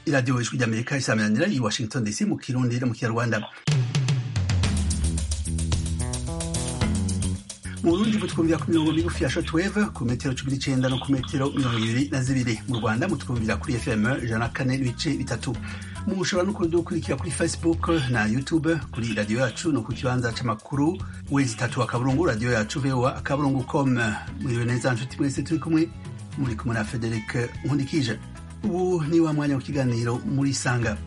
iradiyo ijwi ry'amerika isaminanira i washington dc mu kirundi no mu kinyarwanda mu burundi mutwumvira ku mirongo migufi ya shotweve ku metero cumi n'icenda no ku metero mirongo ibiri na zibiri mu rwanda mutwumvira kuri fm ijana na kane n'ibice bitatu mushobora no kudukurikira kuri facebook na youtube kuri radiyo yacu no ku kibanza c'amakuru wezi tatu akaburungu radiyo yacu voa akaburungu com muriwe neza nshuti mwese turi kumwe muri kumwe na frederic nkundikije ubu ni wa mwanya w'ikiganiro muri sanga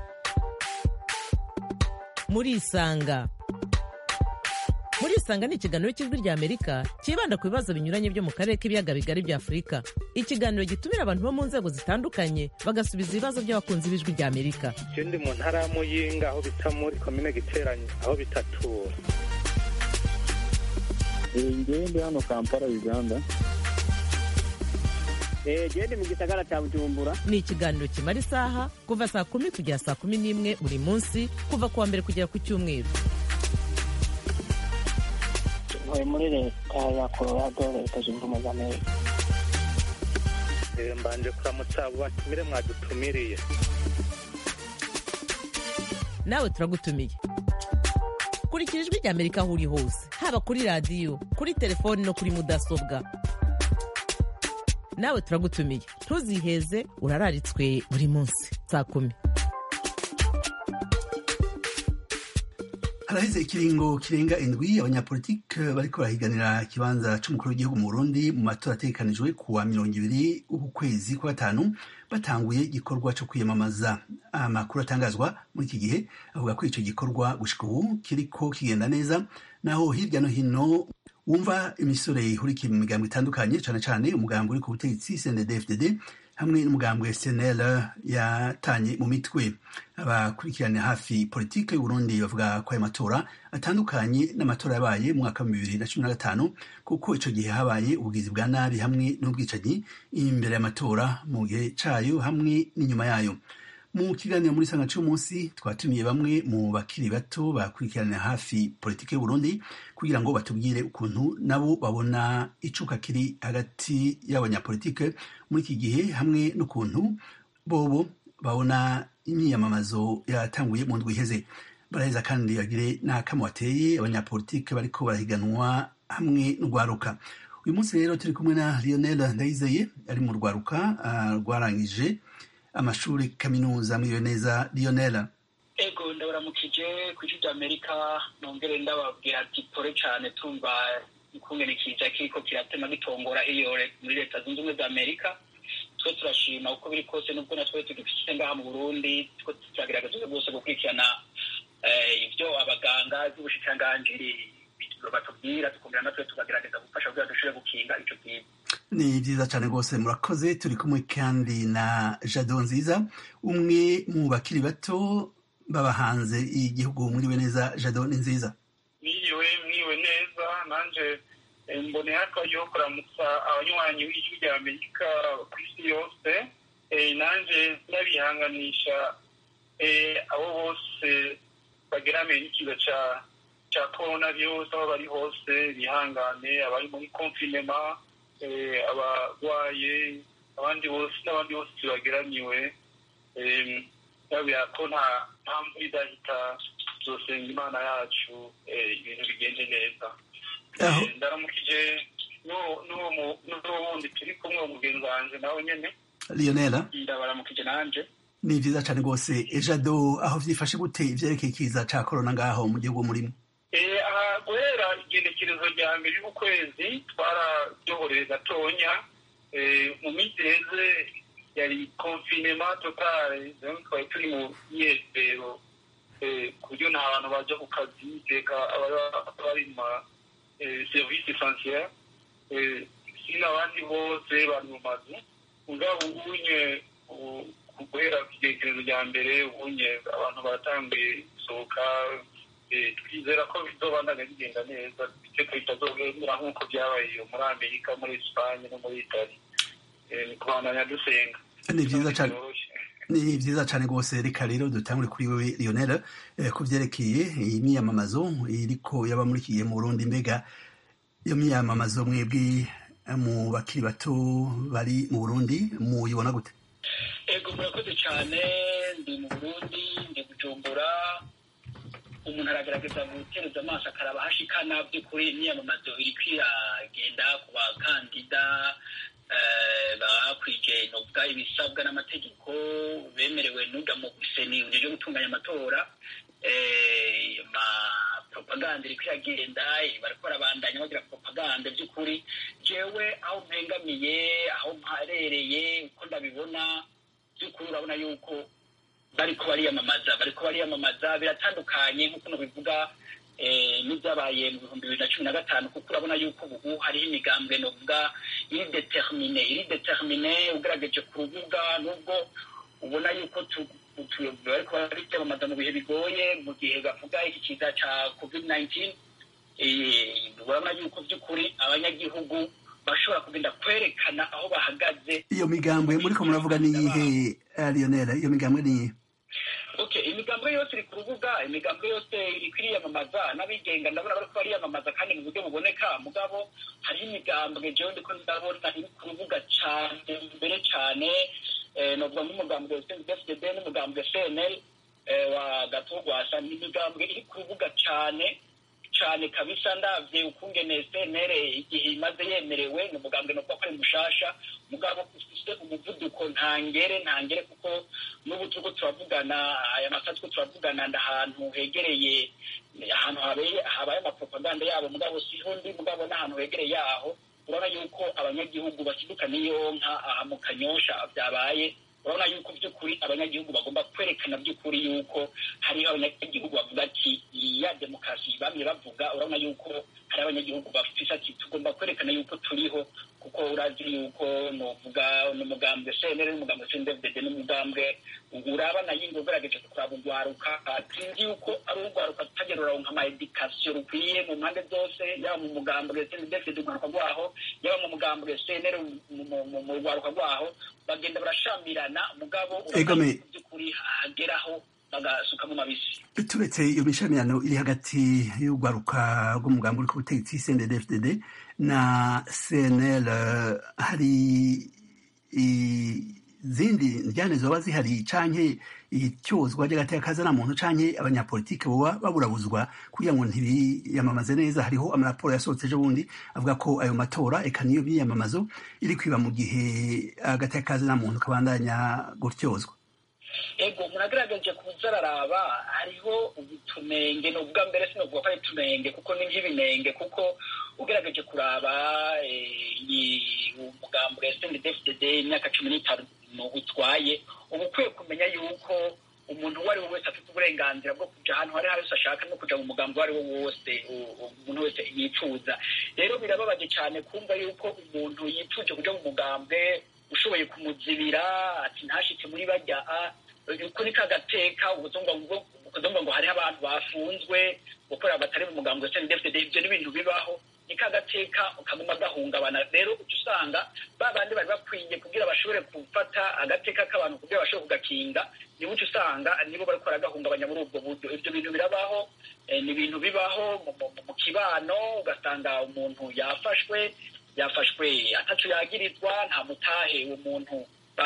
muri isanga muri isanga ni ikiganiro cy'ijwi rya amerika cyibanda ku bibazo binyuranye byo mu karere k'ibiyaga bigari bya afurika ikiganiro gitumira abantu bo mu nzego zitandukanye bagasubiza ibibazo by'abakunzi b'ijwi rya amerika je ndi mu ntara ya muyinga aho bita muri komine giteranye aho bitatura ngewe ndi hano kampala uganda gende mu gisagara cya bujumbura ni ikiganiro kimara isaha kuva saa kumi kugera saa kumi n'imwe buri munsi kuva ku wa mbere kugera ku cyumweru ntuye muri leta ya colorado leta zunze ubumwe za amerika Eh, mbanje kuramutsa abo batumire mwadutumiriye nawe turagutumiye kurikira ijwi rya amerika aho uri hose haba kuri radiyo kuri telefoni no kuri mudasobwa nawe turagutumiye ntuziheze urararitswe buri munsi saa kumi haraheze ikiringo kirenga indwi abanyapolitike bariko barahiganira ikibanza c'umukuru w'igihugu mu burundi mu matora ategekanijwe ku wa mirongo ibiri uku kwezi kwa gatanu batanguye igikorwa co kwiyamamaza amakuru atangazwa muri iki gihe avuga ko ico gikorwa gushika ubu kiriko kigenda neza naho hirya no hino wumva imisore ihurikiye mu migambo itandukanye cane cane umugambi uri ku butegetsi cndd hamwe n'umugambwe SNL yatanye mu mitwe abakurikirana hafi politike y'Uburundi bavuga ko ayo matora atandukanye n'amatora yabaye mu mwaka wa bibiri na cumi na gatanu kuko ico gihe habaye ubugizi bwa nabi hamwe n'ubwicanyi imbere y'amatora mu gihe cayo hamwe n'inyuma yayo mu kiganiro muri sanga c'umunsi twatumiye bamwe mu bakiri bato bakurikirana hafi politike y'Uburundi kugira ngo batubwire ukuntu nabo babona icuka kiri hagati y'abanyapolitike muri iki gihe hamwe n'ukuntu bobo babona imyiyamamazo yatanguye mu ndwi iheze baraheza kandi bagire n'akamo bateye abanyapolitike bariko barahiganwa hamwe n'urwaruka uyu munsi rero turi kumwe na Lionel Ndayizeye ari mu rwaruka ah, rwarangije amashuri kaminuza mwiriwe neza Lionel ego ndabaramukije ku ijwi rya amerika nongere ndababwira ati pore cyane tumva ikungene kiza kiriko kiratema gitongora iyo re- muri leta zunze ubumwe za amerika twe turashima uko biri kose nubwo natwe tugifite ngaha mu burundi two turagerageza rwose gukurikirana eh, ibyo abaganga by'ubushikiranganji batubwira tukumvira natwe tukagerageza gufasha kugira dushobore gukinga ico kiza ni byiza cyane rwose murakoze turi kumwe kandi na jado nziza umwe mu bakiri bato baba hanze igihugu mwiriwe neza jado ni nziza mwiriwe mwiriwe neza nanje eh, mboneye akaryo ko kuramutsa abanywanyi b'ijwi rya amerika ku isi yose Eh, nanje ndabihanganisha eh, abo bose bageramiye n'ikiza ca ca corona virus aho bari hose bihangane abari muri confinema eh, abarwaye abandi bose n'abandi bose bageramiwe eh, ndabira ko nta nta mvura idahita tuzosenga imana yacu eh, ibintu bigende neza Aho. Eh, ndaramukije n'uwo- n'uwo mu- n'uwo wundi turi kumwe umugenzi wanje nawe nyene Lionel ndabaramukije nanje ni byiza cyane rwose E, jado aho vyifashe gute ivyerekeye ikiza ca korona ngaho mu gihugu murimo Eh, aha guhera igenekerezo rya mbere y'ukwezi twararyohoreye gatonya Eh, mu minsi iheze yari confinema totale donc twari turi mu myezero Eh, ku buryo nta bantu baja ku kazi teka ababa bari mu ma eh, service essentiel Eh, si n'abandi bose bari mu mazu mugabo ubunye ubu- guhera ku igenekerezo rya mbere ubunye abantu baratanguye gusohoka Eh, twizera ko bizobandanya bigenda neza iteka bitazogenda nk'uko byabaye iyo muri amerika muri esipanye no muri itali Eh, ni kubandanya dusenga ni byiza cyane Byoroshye. ni byiza cyane rwose reka rero dutangure kuri wewe Lionel eh, ku vyerekeye iyi myiyamamazo iriko yaba muri iki gihe mu Burundi mbega iyo myiyamamazo mwebwe eh, mu bakiri bato bari mu Burundi muyibona gute ego murakoze cyane ndi mu burundi ndi bujumbura umuntu aragaragaza gutereza amaso akaraba hashikana by'ukuri imyiyamamazo iri kwiragenda ku bakandida bakwije novuga ibisabwa n'amategeko bemerewe n'uja mu seni uje gutunganya amatora propaganda iri kwiragenda bariko barabandanya bagira propaganda by'ukuri jewe aho mpengamiye aho mparereye uko ndabibona by'ukuri urabona yuko bariko bariyamamaza bariko bariyamamaza biratandukanye nk'uko bivuga n'ibyabaye mu bihumbi bibiri na cumi na gatanu kuko urabona yuko ubu hariho imigambwe novuga iri determine iri determine ugaragaje ku rubuga nubwo ubona yuko bariko bariyamamaza mu bihe bigoye mu gihe bavuga iki kiza ca covid 19 urabona yuko by'ukuri abanyagihugu bashobora kugenda kwerekana aho bahagaze iyo migambwe muriko muravuga ni iyihe lionel iyo migambwe ni iyihe okay imigambwe yose iri ku rubuga imigambwe yose iri kwiriyamamaza n'abigenga ndabona bariko bariyamamaza kandi mu buryo buboneka mugabo hariho imigambwe jewe ndiko ndabona iri ku rubuga cane mbere cane novuga nk'umugambwe fdd n'umugambwe cnl wa gatogwasa ni imigambwe iri ku rubuga cane cane kabisa ndavye ukungene cnr igihe imaze yemerewe ni umugambwe novuga ko ari mushasha mugabo ufise umuvuduko ntangere ntangere kuko n'ubu turiko turavugana aya masaha turiko turavugana ndahantu hegereye ahantu habaye amapropaganda yabo mugabo siho ndi mugabo n'ahantu hegereye yaho urabona yuko abanyagihugu basiduka n'iyo nka aha mu kanyosha vyabaye urabona yuko by'ukuri abanyagihugu bagomba kwerekana by'ukuri yuko hariho abanyagihugu bavuga ati ya demokarasi bamye bavuga urabona yuko hari abanyagihugu bafise ati tugomba kwerekana yuko turiho kuko urazi yuko novuga n'umugambwe cnr n'umugambwe cndfdd n'umugambwe urabana yingo ugerageje kuraba urwaruka sinzi yuko ari urwaruka tutagera uraronka ama edikasiyo rukwiye mu mpande zose yaba mu mugambwe cndfdd urwaruka rwaho yaba mu mugambwe cnr mu rwaruka rwaho bagenda barashamirana mugabo by'ukuri hageraho bagasuka mu mabisi turetse iyo mishamirano iri hagati y'urwaruka rw'umugambi uri ku butegetsi cndfdd na cnl hari izindi njyane zoba zihari canke icyozwa ry'agateka na muntu canke abanyapolitike boba baburabuzwa kugira ngo ntibiyamamaze neza hariho amaraporo yasohotse ejo bundi avuga ko ayo matora eka niyo biyamamazo iri kwiba mu gihe agateka na muntu kabandanya gutyozwa ego muragaragaje kuza araraba hariho utunenge ni ubwa mbere sinovuga ko ari utunenge kuko ni nk'ibinenge kuko ugerageje kuraba umugambo wa sndfdd imyaka cumi n'itanu utwaye uba ukwiye kumenya yuko umuntu uwo ari we wese afite uburenganzira bwo kuja ahantu hari hose ashaka no kuja mu mugambi uwo ari wo wose umuntu wese yifuza rero birababaje cyane kumva yuko umuntu yifuje kuja mu mugambwe ushoboye kumuzibira ati ntashitse muri bajya kuri ka gateka ubuzumva ngo hariho abantu bafunzwe gukorera batari mu mugambi wa sndfdd ibyo ni ibintu bibaho ni ka gateka kaguma gahungabana rero uca usanga ba bandi bari bakwiye kugira bashobore gufata agateka k'abantu kugira bashobore kugakinga nibo uca usanga nibo bariko baragahungabanya muri ubwo buryo ibyo bintu birabaho ni ibintu bibaho mu kibano ugasanga umuntu yafashwe yafashwe ataco yagirizwa nta mutahe uwo muntu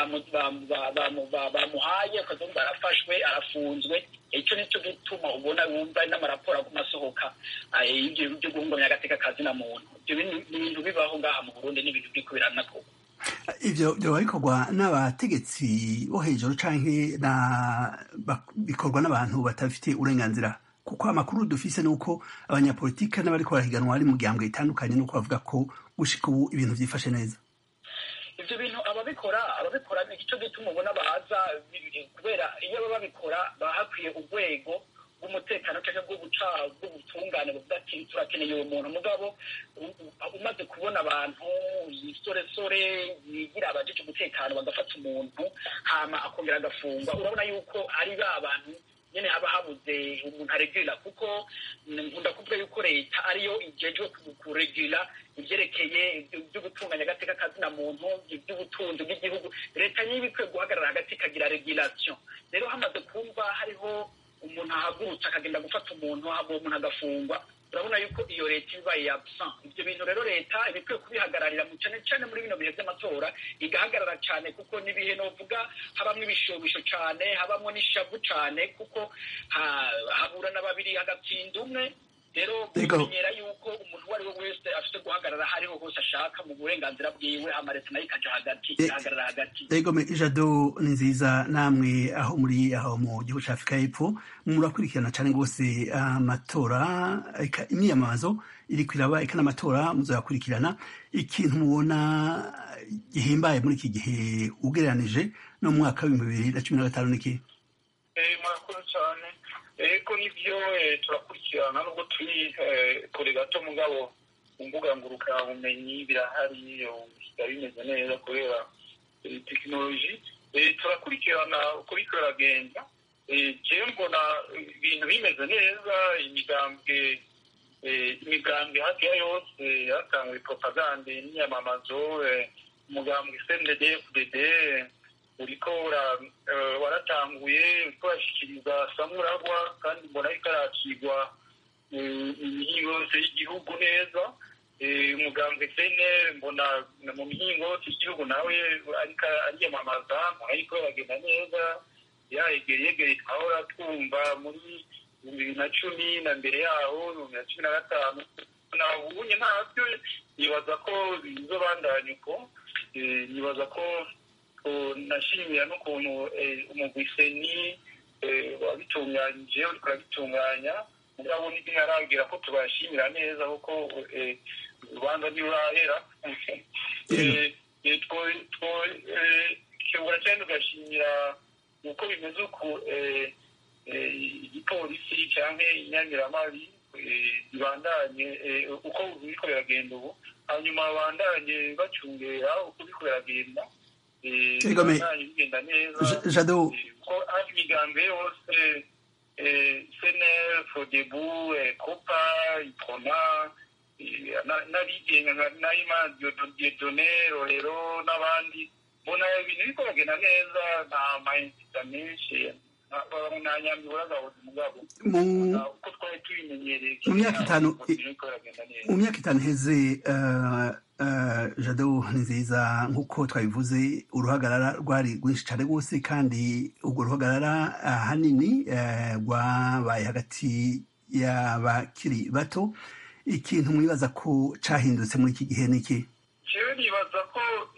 bamuhaye ukazumva arafashwe arafunzwe icyo nicyo gituma ubona wumva n'amaraporo aguma asohoka ibyo byo guhungabanya agateka kazina muntu ibyo ni ibintu bibaho ngaha mu burundi n'ibintu biri kubirana koko ivyo vyoba bikorwa n'abategetsi bo hejuru canke bikorwa n'abantu batabifitiye uburenganzira kuko amakuru dufise ni uko abanyapolitike n'abariko barahiganwa ari mu gihambwe itandukanye n'uko bavuga ko gushika ubu ibintu vyifashe neza ivyo bintu ababikora ababikora nicyo gituma ubona baza kubera iyo baba babikora baba hakwiye urwego bw'umutekano cyangwa bw'ubuca bw'ubutungane buvuga ati turakeneye uwo muntu mugabo umaze kubona abantu isoresore yigira abajeje umutekano bagafata umuntu hama akongera agafungwa urabona yuko ari ba bantu nyene haba habuze umuntu aregurira kuko nkunda kuvuga yuko leta ariyo ijejwe kuregurira ivyerekeye vyo gutunganya agateka kazina muntu ivy'ubutunzi bw'igihugu leta niba ikwiye guhagarara hagati ikagira regulation rero hamaze kumva hariho umuntu ahagurutse akagenda gufata umuntu uwo muntu agafungwa urabona yuko iyo leta iba absent ibyo bintu rero leta iba ikwiye kubihagararira mu cyane cyane muri bino bihe by'amatora igahagarara cyane kuko n'ibihe novuga habamo ibishobisho cyane habamo n'ishavu cyane kuko habura na babiri hagatsinda umwe rero kumenyera yuko umuntu uwo ari we wese afite guhagarara aho ariho hose ashaka mu burenganzira bwiwe amareta nayo ikaja hagati igahagarara hagati ego ijado ni nziza namwe aho muri aho mu gihugu cya afurika y'epfo murakurikirana cyane rwose amatora imyiyamamazo iri kwiraba eka n'amatora muzayakurikirana ikintu mubona gihimbaye muri iki gihe ugereranije no mu mwaka w'ibihumbi bibiri na cumi na gatanu n'iki murakoze cyane eko nibyo turakurikirana nubwo turi kure gato mugabo ku mbuga ngurukanabumenyi birahari bisigaye bimeze neza kubera tekinoloji turakurikirana uko biriko biragenda jewe mbona ibintu bimeze neza imigambwe imigambwe hafi ya yose yatanguye propagande n'iyamamazo umugambwe cndd fdd uriko waratanguye uriko urashikiriza samuragwa kandi mbona ariko arakirwa imihingo yose y'igihugu neza umugambwe sene mbona mu mihingo yose y'igihugu nawe ariko ariyamamaza mbona ariko baragenda neza yayegere yegere twahora twumva muri bibiri na cumi na mbere yaho bibiri na cumi na gatanu nabunye ntabyo nibaza ko bizobandanya uko nibaza ko nashimira n'ukuntu umugwiseni wabitunganyije uriko urabitunganya mugabo ntiharagira ko tubashimira neza kuko urubanza ntirurahera twebura cyane tugashimira uko bimeze uku igipolisi cyangwa inyamiramabi bibandanye uko biriko biragenda ubu hanyuma babandanye bacungera uko biriko biragenda bibandanye bigenda neza ko hafi imigambi yose senel fodebu copa iprona n'abigenga nka nayima diodone rorero n'abandi mbona ibintu biriko biragenda neza nta mayinzita menshi nta nyambibura gahoze mugabo uko twari tubimenyereye mu myaka itanu mu myaka itanu iheze jado ni nziza nk'uko twabivuze uruhagarara rwari rwinshi cyane rwose kandi urwo ruhagarara ahanini rwabaye hagati y'abakiri bato ikintu mwibaza ko cyahindutse muri iki gihe ni iki jewe nibaza ko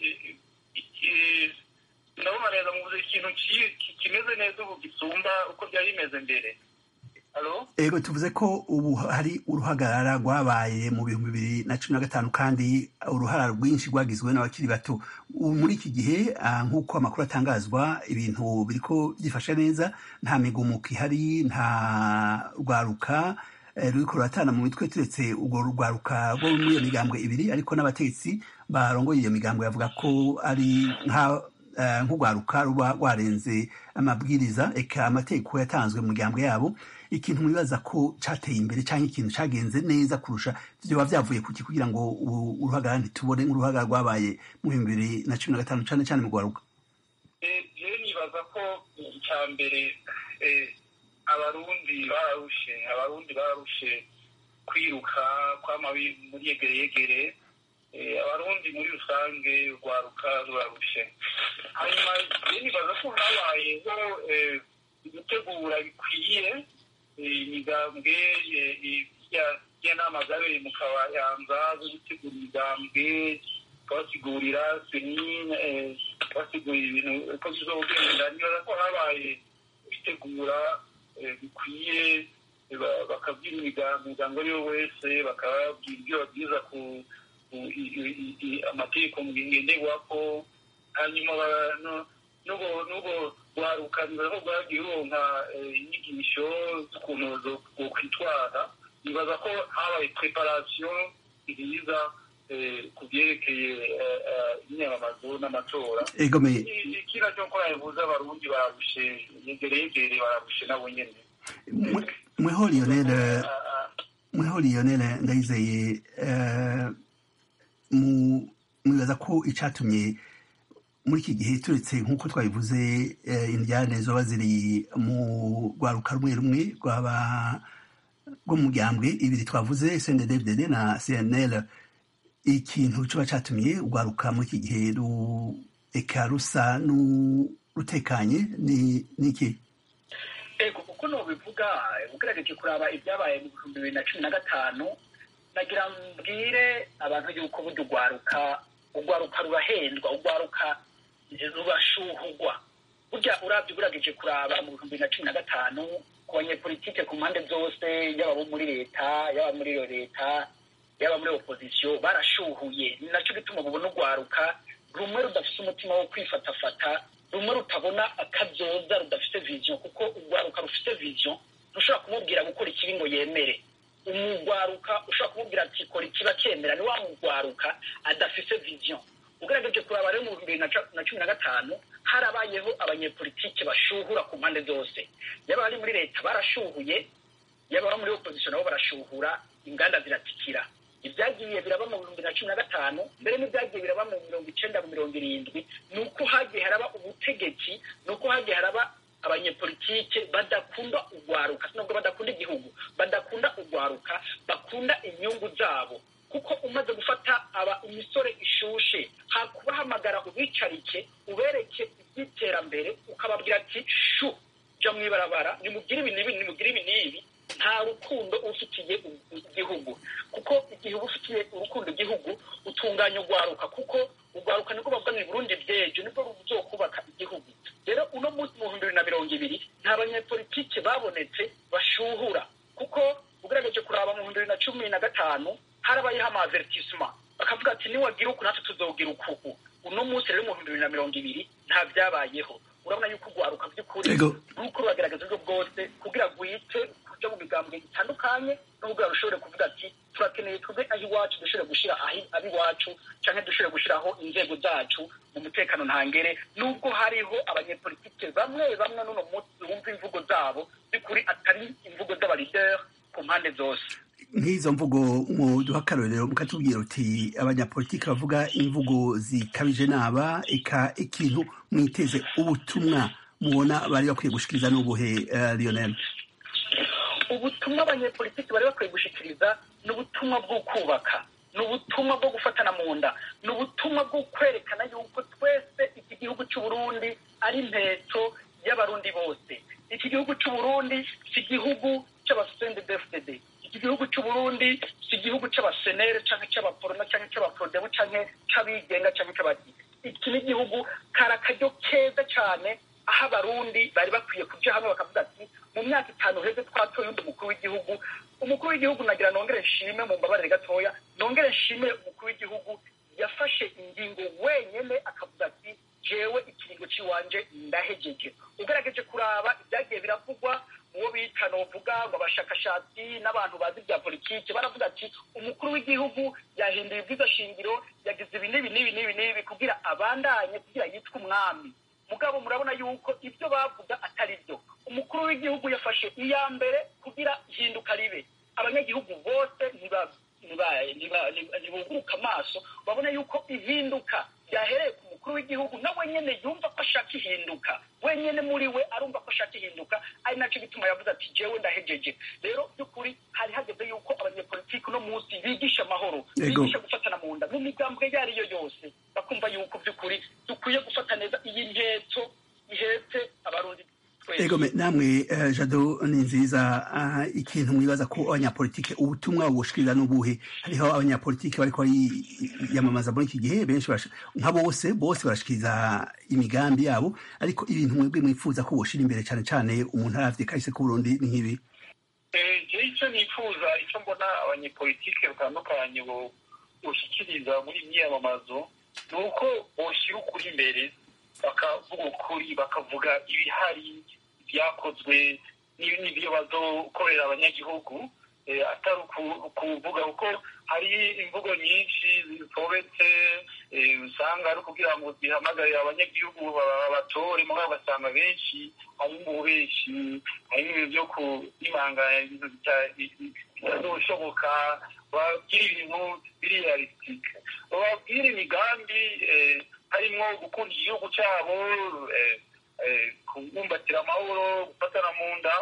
ndabona neza mubuze ikintu kimeze neza ubu gisumba uko byari bimeze mbere ego tuvuze ko ubu hari uruhagarara rwabaye mu bihumbi bibiri na cumi na gatanu kandi uruhara rwinshi rwagizwe n'abakiri bato ubu muri iki gihe nk'uko amakuru atangazwa ibintu biriko byifashe neza nta migumuko ihari nta rwaruka ruriko ruratana mu mitwe turetse urwo rwaruka rwo muri iyo migambwe ibiri ariko n'abategetsi barongoye iyo migambwe bavuga ko ari nka nk'urwaruka ruba rwarenze amabwiriza eka amategeko yatanzwe mu miryango yabo ikintu mwibaza ko cyateye imbere cyangwa ikintu cyagenze neza kurusha byoba byavuye kuki kugira ngo uruhagarara ntitubone nk'uruhagarara rwabaye mu bihumbi bibiri na cumi na gatanu cyane cyane mu rwaruka rero nibaza ko icya mbere abarundi bararushe abarundi bararushe kwiruka kw'amabi muri yegere yegere abarundi muri rusange rwaruka rurarushe hanyuma rero nibaza ko habayeho gutegura bikwiye imigambwe y'inama zabereye mu kabayanza zo gutegura imigambwe kubasigurira seni kubasigurira ibintu uko bizogenda nibaza ko habaye gutegura bikwiye bakabwira imigambi ari yo wese bakababwira ibyo babwiza ku amategeko ngenderwako hanyuma n'ubwo rwarukanira ko rwagiye ruronka inyigisho z'ukuntu zokwitwara nibaza ko habaye preparation nziza ku byerekeye imyamamazo n'amatora ikina cyo ko yabivuze abarundi bararushe yegere yegere bararushe nabo nyene mweho lionel mweho lionel ndayizeye mwibaza ko icatumye muri iki gihe turetse nk'uko twabivuze indyane zoba ziri mu rwaruka rumwe rumwe rwaba bwo mu muryanbwe ibiri twavuze cnddd na cnl ikintu kiba catumiye urwaruka muri iki gihe eka rusa n'urutekanye ni iki ego uko nubivuga ugerageje kuraba ibyabaye mu bihumbi bibiri na cumi na gatanu nagira mbwire abantu yuko burya urwaruka urwaruka rurahendwa urwaruka rurashuhugwa burya urabye ugerageje kuraba mu bihumbi bibiri na cumi na gatanu ku banyepolitike ku mpande zose yaba abo muri leta yaba muri iyo leta yaba muri opozisiyo barashuhuye ni nacyo gituma ubona urwaruka rumwe rudafite umutima wo kwifatafata rumwe rutabona akazoza rudafite viziyo kuko urwaruka rufite viziyo ntushobora kumubwira gukora ikibi ngo yemere umugwaruka ushobora kumubwira ati kora ikiba cyemera ni wa mugwaruka adafite viziyo ugerageje kuraba rero mu bihumbi bibiri na cumi na gatanu harabayeho abanyepolitike bashuhura ku mpande zose yaba bari muri leta barashuhuye yaba abo muri opozisiyo nabo barashuhura inganda ziratikira ibyagiye biraba mu bihumbi na cumi na gatanu mbere n'ibyagiye biraba mu mirongo icenda mu mirongo irindwi ni uko hagiye haraba ubutegetsi ni uko hagiye haraba abanyepolitike badakunda urwaruka nubwo badakunda igihugu badakunda urwaruka bakunda inyungu zabo kuko umaze gufata aba imisore ishushe hakubahamagara ubicarike ubereke iby'iterambere ukababwira ati shu jya mu ibarabara nimugire ibi n'ibi nimugire ibi n'ibi nta rukundo ufitiye igihugu kuko igihe uba ufitiye urukundo igihugu utunganya urwaruka kuko urwaruka nibwo bavuga ngo burundi byejo nibwo ruzokubaka igihugu rero uno munsi mu bihumbi bibiri na mirongo ibiri nta banyepolitike babonetse bashuhura kuko ugerageje kuraba mu bihumbi bibiri na cumi na gatanu harabayeho amavertisema bakavuga ati niwagira uku natwe tuzogira ukuku uno munsi rero mu bihumbi bibiri na mirongo ibiri nta byabayeho urabona yuko urwaruka by'ukuri nuko ruragaragaza uburyo bwose kugira rwite kuja mu migambwe itandukanye no kugira rushobore kuvuga ati turakeneye twebwe aho iwacu dushobore gushyira aho iwacu canke dushobore gushyiraho inzego zacu mu mutekano ntangere nubwo hariho abanyepolitike bamwe bamwe n'uno munsi bumva imvugo zabo by'ukuri atari imvugo z'abalideri ku mpande zose nk'izo mvugo muduha akarorero mukatubwira uti abanyapolitiki bavuga imvugo zikabije naba eka ikintu mwiteze ubutumwa mubona bari bakwiye gushikiriza n'ubuhe lionel ubutumwa abanyepolitiki bari bakwiye gushikiriza ni ubutumwa bwo kubaka ni ubutumwa bwo gufatana mu nda ni ubutumwa bwo kwerekana yuko twese iki gihugu cy'uburundi ari impetso y'abarundi bose iki gihugu cy'uburundi si igihugu cy'abasendedefded iki gihugu cy'uburundi si igihugu cy'abasenere cyangwa cy'abaporona cyangwa cy'abaprodebu cyangwa cy'abigenga cyangwa cy'abadi iki ni igihugu kari akaryo keza cyane aho abarundi bari bakwiye kuja hamwe bakavuga ati mu myaka itanu heze twatoye undi mukuru w'igihugu umukuru w'igihugu nagira nongere nshime mu mbabarire gatoya nongere nshime umukuru w'igihugu yafashe ingingo wenyene akavuga ati jewe ikiringo ciwanje ndahejeje ugerageje kuraba ibyagiye biravugwa uwo bita novuga ngo abashakashatsi n'abantu bazi bya politiki baravuga ati umukuru w'igihugu yahinduye ibwiza shingiro yagize ibi n'ibi n'ibi n'ibi n'ibi kugira abandanye kugira yitwe umwami mugabo murabona yuko ibyo bavuga atari byo umukuru w'igihugu yafashe iya mbere kugira ihinduka ribe abanyagihugu bose ntibuguruka amaso babona yuko ihinduka ryahereye ku mukuru w'igihugu nawe nyene yumva ko ashaka ihinduka wenyene muri we arumva ko ashaka ihinduka ari nacyo gituma yavuze ati jewe ndahejeje rero by'ukuri hari hageze yuko abanyepolitiki uno munsi bigisha amahoro bigisha gufatana mu nda mu migambwe iyo ariyo yose bakumva yuko by'ukuri dukwiye gufata neza iyi nteko ihetse abarundi ego namwe jado ni nziza ikintu mwibaza ko abanyapolitike ubutumwa bushikiriza n'ubuhe hariho abanyapolitike bariko bariyamamaza muri iki gihe benshi nka bose bose barashikiriza imigambi yabo ariko ibintu mwebwe mwifuza ko boshira imbere cyane cyane umuntu aravye kahise k'uburundi ni nk'ibi je icyo nifuza icyo mbona abanyepolitike batandukanye boshikiriza muri imyiyamamazo ni uko boshyira ukuri imbere bakavuga ukuri bakavuga ibihari byakozwe n'ibyo bazokorera abanyagihugu atari ukuvuga kuko hari imvugo nyinshi zitobetse usanga ari ukugira ngo zihamagarire abanyagihugu babatore mugabo ugasanga benshi hari mu bubeshi hari n'ibintu byo kurimanganya ibintu bitazoshoboka babwira ibintu biri realisitike bababwira imigambi harimo gukunda igihugu cyabo kubumbatira amahoro gufatana mu nda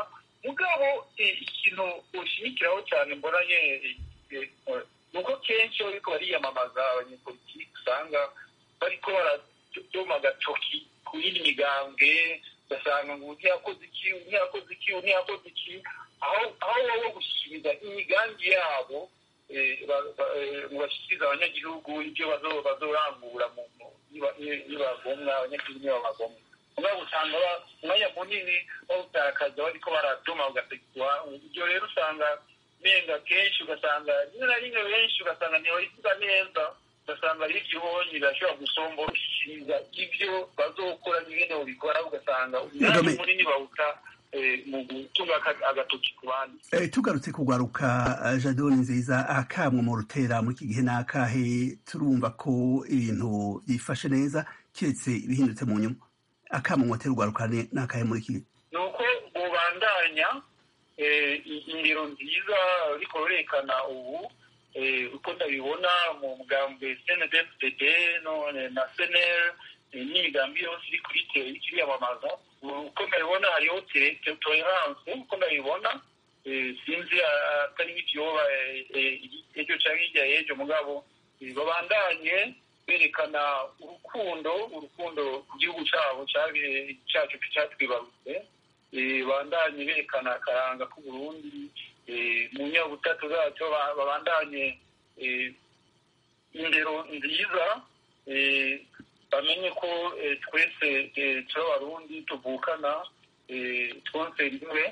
mugabo ikintu ushimikiraho cyane mbonanye ni uko kenshi iyo bariko bariyamamaza abanyepolitiki usanga bariko baradoma agatoki ku yindi migambwe ugasanga ngo ntiyakoze iki ntiyakoze iki ntiyakoze iki aho aho wowe gushyikiriza imigambi yabo ngo bashyikirize abanyagihugu ibyo bazorangura nibagomwa abanyagihugu niba bagomwa mugabo usanga umwanya munini bawutakaza bariko baradoma ugasekwa ibyo rero usanga menga kenshi ugasanga rimwe na rimwe benshi ugasanga ntibayivuga neza ugasanga ari igihonyi birashobora gusombora ushyikiriza ibyo bazokora nyine ubikora ugasanga umwanya munini bawuta mu gutunga agatoki ku bandi tugarutse kugwaruka jadoni nziza akamwe mu rutera muri iki gihe ni akahe turumva ko ibintu byifashe neza keretse ibihindutse mu nyuma akamwe mu rutera ugwaruka ni akahe muri iki gihe ni uko bubandanya indero nziza ariko rurekana ubu uko ndabibona mu mugambwe cndfdd na senel n'imigambi yose iri kuri kiriyamamaza uko ndabibona hariho tolerance uko ndabibona sinzi atari nk'ibyoba ejo cyangwa hirya y'ejo mugabo babandanye berekana urukundo urukundo ku gihugu cyabo cyacu cyatwibarutse bandanye berekana akaranga k'uburundi mu nyabutatu zacyo babandanye indero nziza bamenye ko twese turi abarundi tuvukana twonse rimwe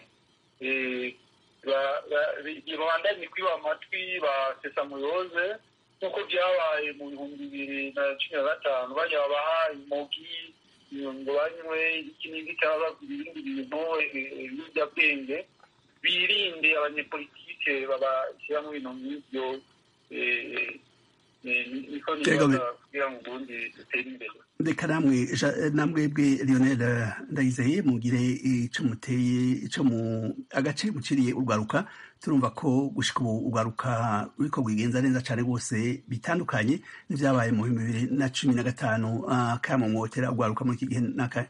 babandanye kwiba amatwi ba sesamuyoze nk'uko byabaye mu bihumbi bibiri na cumi na gatanu bajya babaha imogi ngo banywe iki n'iki cyangwa ibindi bintu ibiyobyabwenge birinde abanyepolitike babashyira mu bintu nk'ibyo niko nibaza kugira ngo ubundi dutere imbere reka namwe namwebwe lionel ndayizeye mugire ico muteye ico mu agace muciriye urwaruka turumva ko gushika ubu urwaruka ruriko rwigenza neza cane rwose bitandukanye n'ivyabaye mu bihumbi bibiri na cumi na gatanu akamo mwotera urwaruka muri iki gihe n'akahe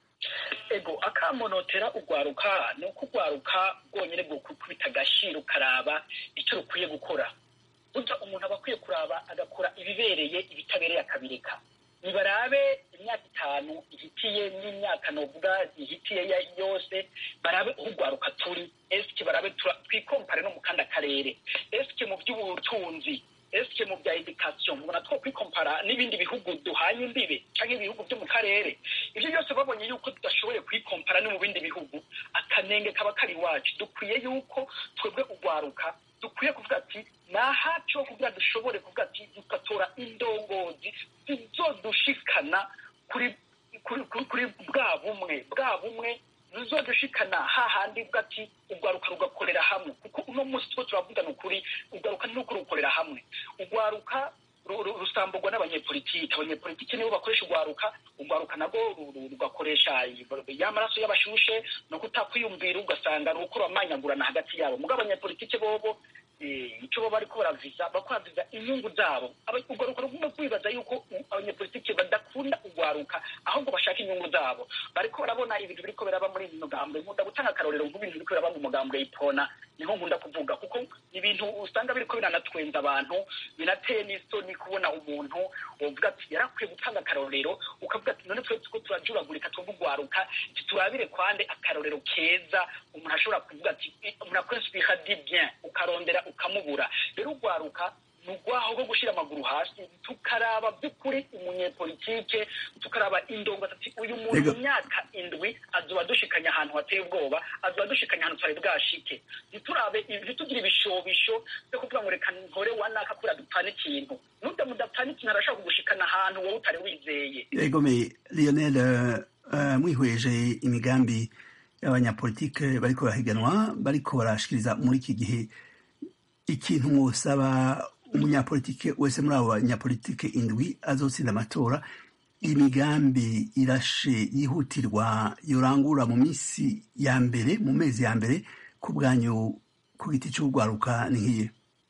ego akamonotera urwaruka ni uko urwaruka rwonyine bwo kubita agashira ukaraba icyo rukwiye gukora burya umuntu aba akwiye kuraba agakora ibibereye ibitabereye akabireka nibarabe imyaka itanu ihitiye n'imyaka novuga ihitiye yose barabe aho urwaruka turi esike barabe twikompare no mu kandi akarere esike mu by'ubutunzi esike mu bya edikasiyo mubona two kwikompara n'ibindi bihugu duhanye imbibe cyangwa ibihugu byo mu karere ibyo byose babonye yuko tudashoboye kwikompara no mu bindi bihugu akanenge kaba kari iwacu dukwiye yuko twebwe urwaruka dukwiye kuvuga ati ni ahacu ho kugira dushobore kuvuga ati dugatora indongozi zizodushikana kuri kuri bwa bumwe bwa bumwe zizodushikana hahandi bwa ati urwaruka rugakorera hamwe kuko uno munsi two turavugana ukuri urwaruka ni uko rukorera hamwe urwaruka rusambugwa n'abanyepolitiki abanyepolitiki nibo bakoresha urwaruka urwaruka nabwo rugakoresha ya maraso y'abashushe no kutakwiyumvira ugasanga ruko ruramanyagurana hagati yabo mugabo abanyepolitiki bobo icyo baba bariko baraviza bakwaviza inyungu zabo urwaruka rugomba kwibaza yuko abanyepolitiki badakunda urwaruka ahubwo bashaka inyungu zabo bariko barabona ibintu biriko biraba muri iyi mugambwe nkunda gutanga akarorero nk'ibintu biriko biraba mu mugambwe y'ipona niho nkunda kuvuga kuko ibintu usanga biriko biranatwenza abantu binateye n'isoni kubona umuntu uvuga ati yarakwiye gutanga akarorero ukavuga ati none twe tuko turajuragurika twumva urwaruka turabire kwande akarorero keza umuntu ashobora kuvuga ati umuntu akwinspira di bien ukarondera ukamubura rero urwaruka ni urwaho rwo gushyira amaguru hasi tukaraba by'ukuri umunyepolitike tukaraba indongo ati uyu muntu mu myaka indwi azuba dushikanya ahantu hateye ubwoba azuba dushikanya ahantu tutari bwashike ntiturabe ntitugire ibishobisho byo kuvuga ngo reka nkore wanaka kubera dupfana ikintu nubwo mudapfana ikintu arashaka kugushikana ahantu wowe utari wizeye egome lionel mwihweje imigambi y'abanyapolitike bariko barahiganwa bariko barashikiriza muri iki gihe ikintu mwosaba umunyapolitike wese muri abo banyapolitike indwi azotsinda amatora imigambi irashe yihutirwa yorangura mu minsi ya mbere mu mezi ya mbere ku bwanyu ku giti cy'urwaruka ni nk'iye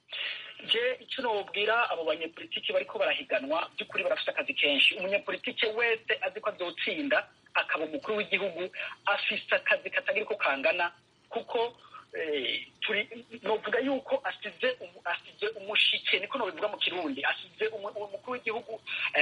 je icyo nobwira abo banyepolitike bariko barahiganwa by'ukuri barafite akazi kenshi umunyapolitike wese azi ko azotsinda akaba umukuru w'igihugu afise akazi katagira uko kangana kuko turi novuga yuko asize asize umushike niko nobivuga mu kirundi asize umukuru w'igihugu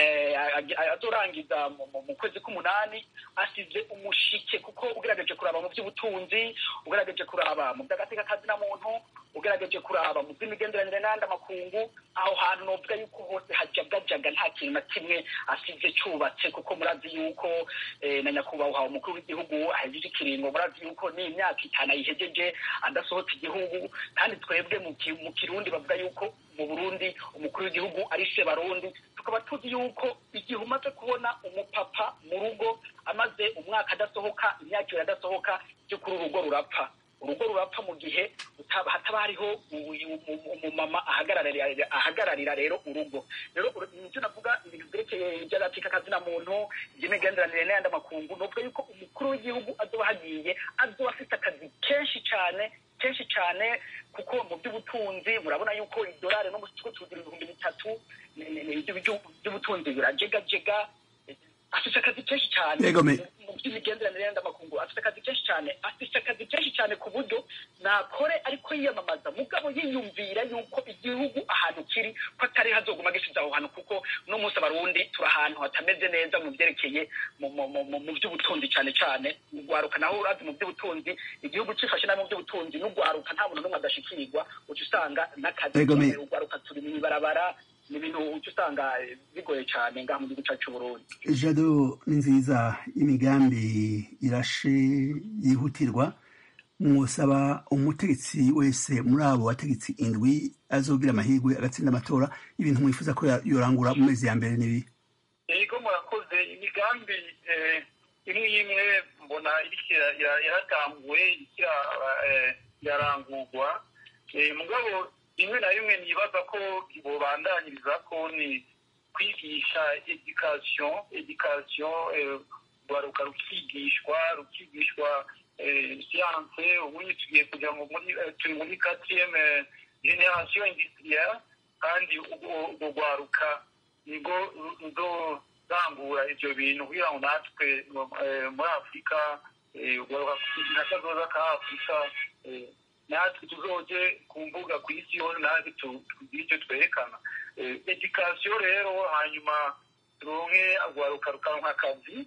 azorangiza mu kwezi k'umunani asize umushike kuko ugerageje kuraba mu by'ubutunzi ugerageje kuraba mu by'agateka kazi na muntu ugerageje kuraba mu by'imigenderanire n'andi amakungu aho hantu novuga yuko hose hajagajaga nta kintu na kimwe asize cyubatse kuko murazi yuko na nyakubahwa umukuru w'igihugu ahejeje ikiringo murazi yuko ni imyaka itanu ayihejeje adasohotse igihugu kandi twebwe mu kirundi bavuga yuko mu burundi umukuru w'igihugu ari se barundi tukaba tuzi yuko igihe umaze kubona umupapa mu rugo amaze umwaka adasohoka imyaka ibiri adasohoka by'ukuri urugo rurapfa urugo rurapfa mu gihe hataba hariho umumama ahagararira rero urugo rero nicyo navuga ibintu byerekeye iby'agatika kazina muntu iby'imigenderanire n'ayandi makungu ni ukuvuga yuko umukuru w'igihugu azoba hagiye azoba afite akazi kenshi cyane kenshi cyane kuko mu by'ubutunzi murabona yuko idolari no mu kigo tugira ibihumbi bitatu by'ubutunzi birajegajega afite akazi kenshi cyane mu by'imigenderanire y'andi makungu afite akazi kenshi cyane afite akazi kenshi cyane ku buryo nakore ariko yiyamamaza mugabo yiyumvira yuko igihugu ahantu kiri ko atari hazoguma gisize aho hantu kuko uno munsi abarundi turi ahantu hatameze neza mu byerekeye mu by'ubutunzi cyane cyane ugwaruka naho urazi mu by'ubutunzi igihugu cifashe nabi mu by'ubutunzi n'ugwaruka nta muntu n'umwe adashikirwa uca usanga n'akazi ugwaruka turi mu ibarabara ni ibintu uca usanga bigoye cyane ngaha mu gihugu cyacu Burundi jado ni nziza imigambi irashe yihutirwa mwosaba umutegetsi wese muri abo bategetsi indwi azogira amahirwe agatsinda amatora ibintu mwifuza ko yorangura mu mezi ya mbere n'ibi yego murakoze imigambi imwe imwe mbona yaratanguwe yarangurwa mugabo rimwe na rimwe nibaza ko bubandanyiriza ko ni kwigisha edikasiyo edikasiyo rwaruka rukigishwa rukigishwa siyanse ubundi tugiye kugira ngo turi muri katiyeme generasiyo indisitiriya kandi urwo rwaruka nibwo ruzorangura ibyo bintu kugira ngo natwe muri afurika nka kazoza ka afurika natwe tuzoje ku mbuga ku isi yose natwe tugire icyo twerekana edikasiyo rero hanyuma turonke rwaruka rukaronka akazi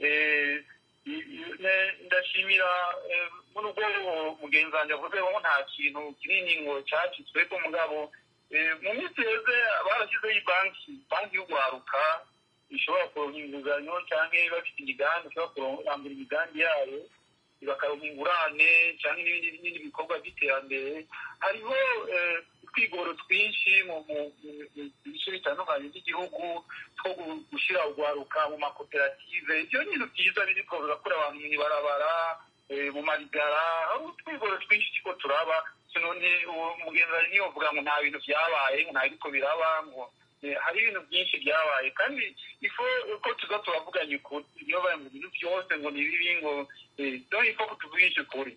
ndashimira muri ubwo mugenzi wanjye avuze ngo nta kintu kinini ngo cyacitsweko mugabo mu minsi heze barashyizeho banki banki y'urwaruka ishobora kuronka inguzanyo cyangwa bafite imigambi ishobora kurangura imigambi yayo bakaronka ingurane cyangwa n'ibindi bikorwa by'iterambere hariho utwigoro twinshi mu bice bitandukanye by'igihugu two gushyira urwaruka mu makoperative ibyo ni ibintu byiza biri ko birakura abantu mu ibarabara mu marigara aho utwigoro twinshi two turaba none umugenzi wawe niyo uvuga ngo nta bintu byabaye ngo nta biriko biraba ngo hari ibintu byinshi byabaye kandi ifo ko tuza turavuganye ukuri niyo bari mu bintu byose ngo ni bibi ngo donc ifo ko tuvugisha ukuri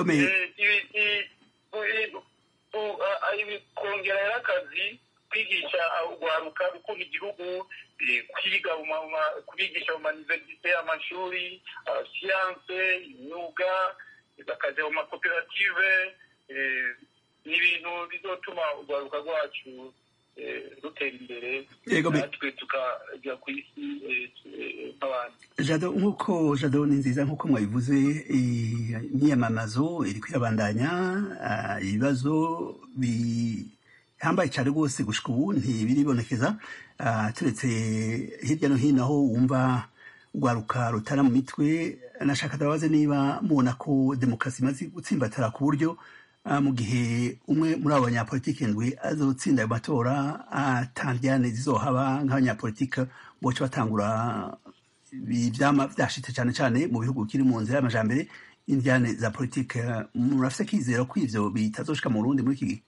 kongera rero akazi kwigisha urwaruka gukunda igihugu kwiga kubigisha mu maniverisite amashuri siyanse imyuga bakajya mu makoperative ni ibintu bizotuma urwaruka rwacu rutera imbere natwe tukajya ku isi nk'abandi jado nk'uko jado ni nziza nk'uko mwabivuze imyiyamamazo iri kwirabandanya ibibazo bihambaye cyane rwose gushika ubu ntibiribonekeza turetse hirya no hino aho wumva urwaruka rutara mu mitwe nashaka ndabaze niba mubona ko demokarasi imaze gutsimbatara ku buryo mu gihe umwe muri abo banyapolitiki ndwi azotsinda ayo matora atandyane zizohaba nk'abanyapolitiki boca batangura ivyama vyashitse cane cane mu bihugu bikiri mu nzira y'amajambere indyane za politike murafise kizero ko ivyo bitazoshika mu Burundi muri iki gihe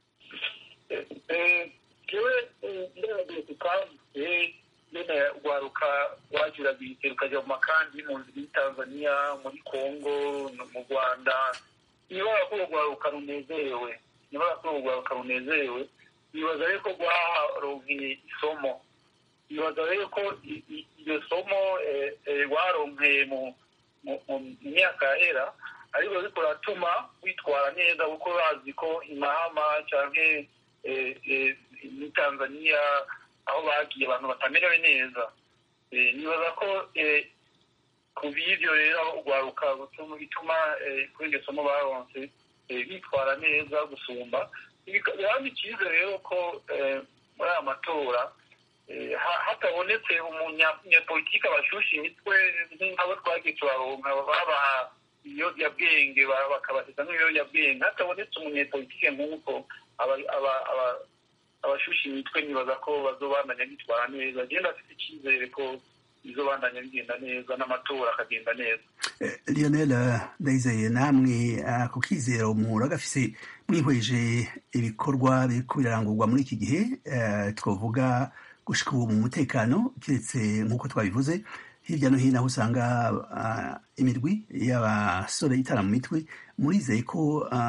jewe nderagiye tukavuye nyene urwaruka wagira bite rukaja mu makambi y'impunzi muri tanzania muri congo mu rwanda niba ko urwaruka runezerewe niba ko urwaruka runezerewe nibaza rero ko rwaronkeye isomo nibaza rero ko iryo somo rwaronkeye mu myaka yahera ariko ariko ratuma witwara neza kuko bazi ko imahama cyangwa muri tanzania aho bagiye abantu batamerewe neza nibaza ko ku b'ibyo rero aho urwaruka bituma kuri iryo somo baronse bitwara neza gusumba biraba icyizere rero ko muri aya matora hatabonetse umunyapolitiki abashusha imitwe nk'abo twagiye turaronka babaha ibiyobyabwenge bakabasiza nk'ibiyobyabwenge hatabonetse umunyapolitike nk'uko abashusha imitwe nibaza ko bazobandanya bitwara neza agenda afite icyizere ko bizobandanya bigenda neza n'amatora akagenda neza lionel ndayizeye namwe ku kizero umuhura gafise mwihweje ibikorwa biriko birarangurwa muri iki gihe twavuga gushika ubu mu mutekano keretse nk'uko twabivuze hirya no hino aho usanga imirwi y'abasore itara mu mitwe murizeye ko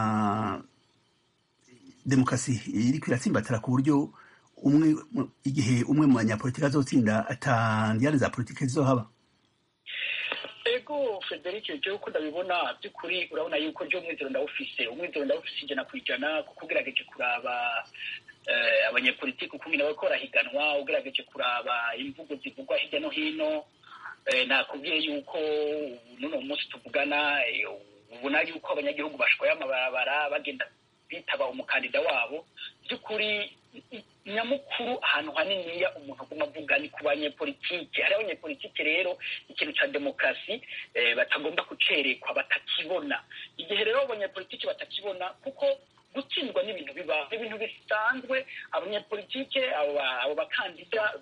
demokarasi iriko iratsimbatara ku buryo umwe igihe umwe mu banyapolitiki azotsinda atandiyane za politiki zizohaba ego frederic jewe uko ndabibona by'ukuri urabona yuko ryo umwizero ndawufise umwizero ndawufise ijana ku ijana kuko ugerageje kuraba abanyapolitiki ukuntu nawe ko barahiganwa ugerageje kuraba imvugo zivugwa hirya no hino nakubwiye yuko n'uno munsi tuvugana ubona yuko abanyagihugu bashwaye amabarabara bagenda bitaba umukandida wabo by'ukuri nyamukuru ahantu haniniya umuntu aguma avuga ni ku banyepolitike hariho abanyepolitike rero ikintu cya demokarasi batagomba kucerekwa batakibona igihe rero abanyepolitike batakibona kuko gutsindwa n'ibintu biba ibintu bisanzwe abanyepolitike abo bakandida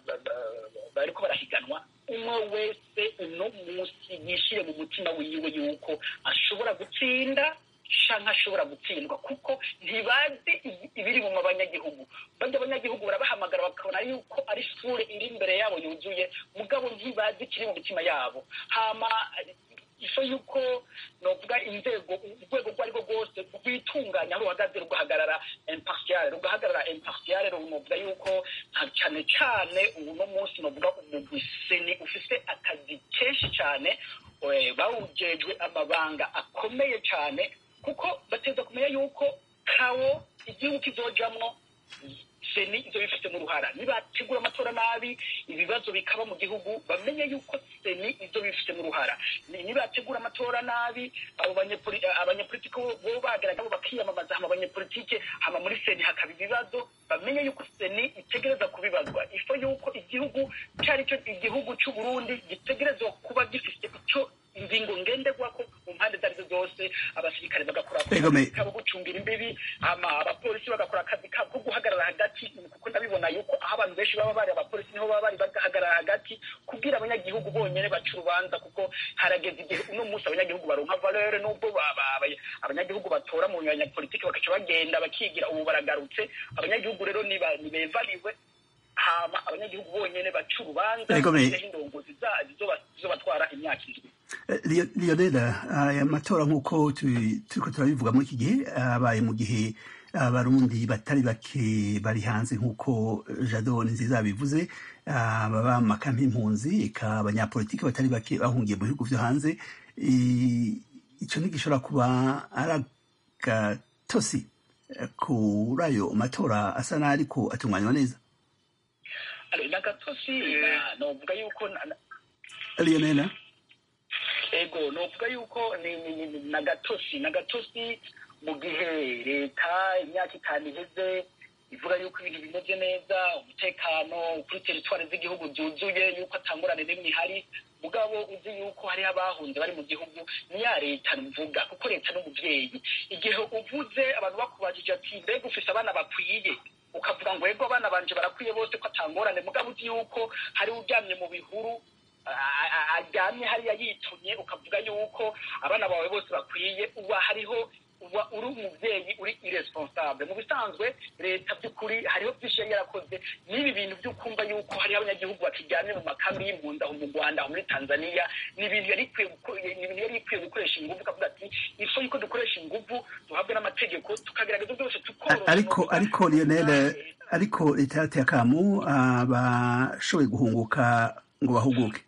bariko barahiganwa umwe wese uno munsi yishire mu mutima wiwe yuko ashobora gutsinda canke ashobora gutsindwa kuko ntibazi ibiri mu banyagihugu bajya abanyagihugu barabahamagara bakabona yuko ari ishure iri imbere yabo yuzuye mugabo ntibazi ikiri mu mitima yabo hama iso yuko novuga inzego urwego rwo ari rwo rwose rwitunganya aho ruhagaze rugahagarara impartiale rugahagarara impartiale novuga yuko cyane cyane uno munsi novuga umugwi seni ufise akazi kenshi cyane bawujejwe amabanga akomeye cyane kuko bateza kumenya yuko kawo igihugu kizojamwo seni izo bifitemo uruhara nibategura amatora nabi ibibazo bikaba mu gihugu bamenye yuko seni izo bifitemo uruhara nibategura amatora nabi abo abanyepolitiki bo bagaragara bakiyamamaza hama abanyepolitike hama muri seni hakaba ibibazo bamenye yuko seni itegereza kubibazwa ifo yuko igihugu cyari cyo igihugu cy'u Burundi gitegerezwa kuba gifite icyo ingingo ngenderwako mu mpande izo arizo zose abasirikare bagakora akazi kabo gucungira imbibi hama abapolisi bagakora akazi kabo ko guhagarara hagati kuko ndabibona yuko aho abantu benshi baba bari abapolisi niho baba bari bagahagarara hagati kubwira abanyagihugu bonyene baca urubanza kuko harageze igihe uno munsi abanyagihugu baronka valere nubwo abanyagihugu batora mu banyapolitiki bakaca bagenda bakigira ubu baragarutse abanyagihugu rero nibevaliwe hama abanyagihugu bonyene baca urubanza indongozi zizobatwara imyaka indwi lionela aya matora nk'uko turiko turabivuga muri iki gihe abaye mu gihe abarundi batari bake bari hanze nk'uko jado nziza bivuze baba mu makampi impunzi eka abanyapolitiki batari bake bahungiye mu bihugu vyo hanze ico ntigishobora kuba ari agatosi kuri ayo matora asa n'ariko atunganywa neza nagatosi novuga yuko lionela ego novuga yuko ni nagatosi nagatosi mu gihe leta imyaka itanu iheze ivuga yuko ibintu bimeze neza umutekano kuri teritwari z'igihugu byuzuye yuko atangurane n'imwe ihari mugabo uzi yuko hariho abahunze bari mu gihugu ni ya leta mvuga kuko leta n'umubyeyi igihe uvuze abantu bakubajije ati mbega ufise abana bakwiye ukavuga ngo ego abana banje barakwiye bose ko atangorane mugabo uzi yuko hari uryamye mu bihuru aryamye hariya yitumye ukavuga yuko abana bawe bose bakwiye uba hariho uba uri umubyeyi uri iresponsable mu bisanzwe leta by'ukuri hariho byinshi yari yarakoze n'ibi bintu byo kumva yuko hariho abanyagihugu bakiryamye mu makambi y'impunzi aho mu rwanda aho muri tanzania ni ibintu yari ikwiye gukoresha ingufu ukavuga ati ifo yuko dukoresha ingufu duhabwe n'amategeko tukagerageza byose tukoroha ariko ariko lionel ariko leta yateye akamu abashoboye guhunguka ngo bahuguke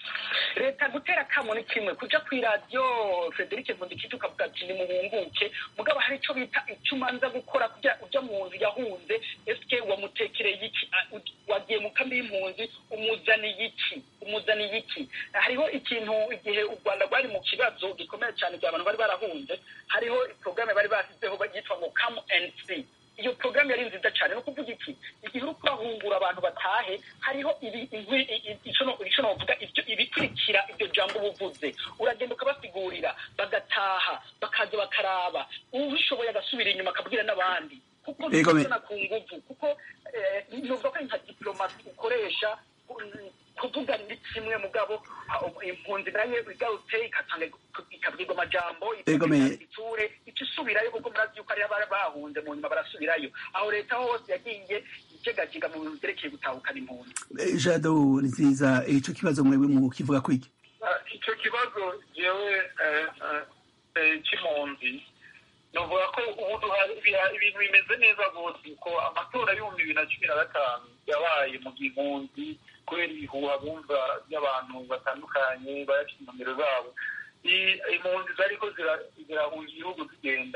leta gutera akamo ni kimwe kuja kw'iradiyo frederic nkundikije ukavuga ati nimuhunguke mugabo hari ico bita ico umanza gukora kugira uja mu nzu yahunze eske wamutekereye iki Ah, u- wagiye mu kambi y'impunzi umuzaniye iki umuzaniye iki hariho ikintu igihe u rwanda rwari mu kibazo gikomeye cyane igihe abantu bari barahunze hariho porogaramu bari bashyizeho yitwa ngo come and see iyo porogaramu yari nziza cyane ni ukuvuga iki igihe uri kurahungura abantu batahe hariho ibi- inkwi- i- i- ico no- ico novuga ibyo- ibikurikira iryo jambo uba uvuze uragenda ukabasigurira bagataha bakaza bakaraba ubishoboye agasubira inyuma akabwira n'abandi kuko Yego, me- ntibizana ku nguvu kuko eh, nuvuga ko ari nka diplomasi ukoresha mm, kuvuga ni kimwe mugabo ah, impunzi nayo igarutse igatanga ikabwirwa amajambo Yego, me- iture ica isubirayo kuko murazi yuko ariyo bari bahunze mu nyuma barasubirayo aho leta hose yagiye ijegajiga mu bintu vyerekeye gutahukana impunzi Eh, jado ni nziza ico kibazo mwebwe mukivuga kwiki Ah, icyo kibazo jewe eh, eh, eh, c'impunzi novuga ko ubu duha- biha- ibintu bimeze neza rwose ko amatora y'ibihumbi bibiri na cumi na gatanu yabaye mu gihe impunzi kubera ibihuha bumva by'abantu batandukanye bayafite inomero zabo I- impunzi zariko zira- zirahunga igihugu zigenda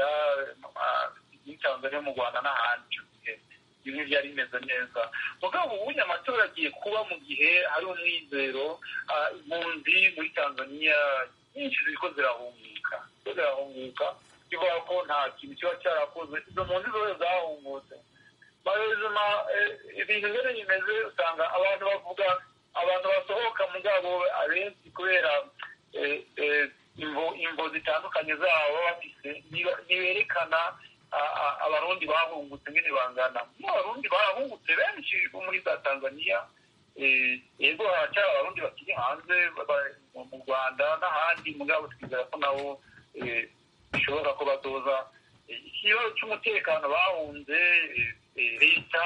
ah, muri tanzania mu rwanda n'ahandi ico gihe bimwe byari bimeze neza mugabo ubunya amatora agiye kuba mu gihe hari umwizero ah, impunzi muri tanzania nyinshi ziriko zirahunguka ziriko zirahunguka bivuga ko nta kintu kiba cyarakoze izo mpunzi zose zahungutse barezima ibintu rero bimeze usanga abantu bavuga abantu basohoka mugabo abenshi kubera eh, eh, imvo imvo zitandukanye zabo baba bafise niba- ntiberekana a- a- abarundi bahungutse ngene bangana mu abarundi bahungutse benshi bo muri za tanzania eh, yego haracyari abarundi bakiri hanze ba- mu- mu rwanda n'ahandi mugabo twizera ko nabo eh, bishoboka ko bazoza Eh, ikibazo cy'umutekano bahunze eh, eh, leta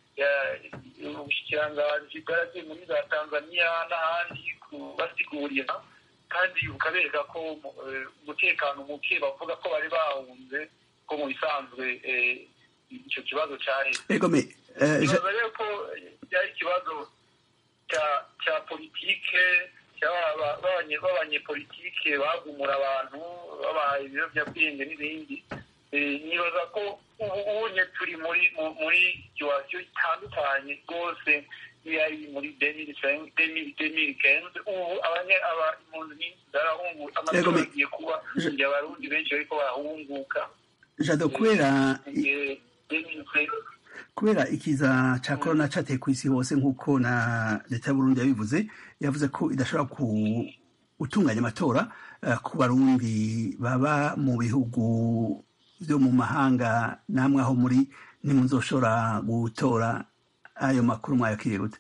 ya- ubushikiranganji bwaragiye muri za tanzania n'ahandi kubasigurira kandi bukabereka ko eh, umutekano muke bavuga ko bari bahunze ko mu bisanzwe eh, icyo kibazo cyaheze ego me eh, Ja- ikibazo rero ko byari ikibazo cya cya politike cy'aba- b'abanye- b'abanyepolitike bagumura abantu babaha ibiyobyabwenge n'ibindi Eh, nibaza ko ubu ubunye turi muri mu- muri situwasiyo itandukanye rwose yari muri demiri kenze ubu abanye- aba- impunzi nyinshi zarahunguka Yego, amatora me- agiye kuba Je- igihe abarundi benshi bariko barahunguka jado kubera Eh, demiri kenze kubera ikiza ca corona cateye kw'isi hose nk'uko na leta y'uburundi yabivuze yavuze ko idashobora ku gutunganya amatora eh, ku barundi baba mu bihugu vyo mu mahanga namwe aho muri ntimuzoshobora gutora ayo makuru mwayakiriye gute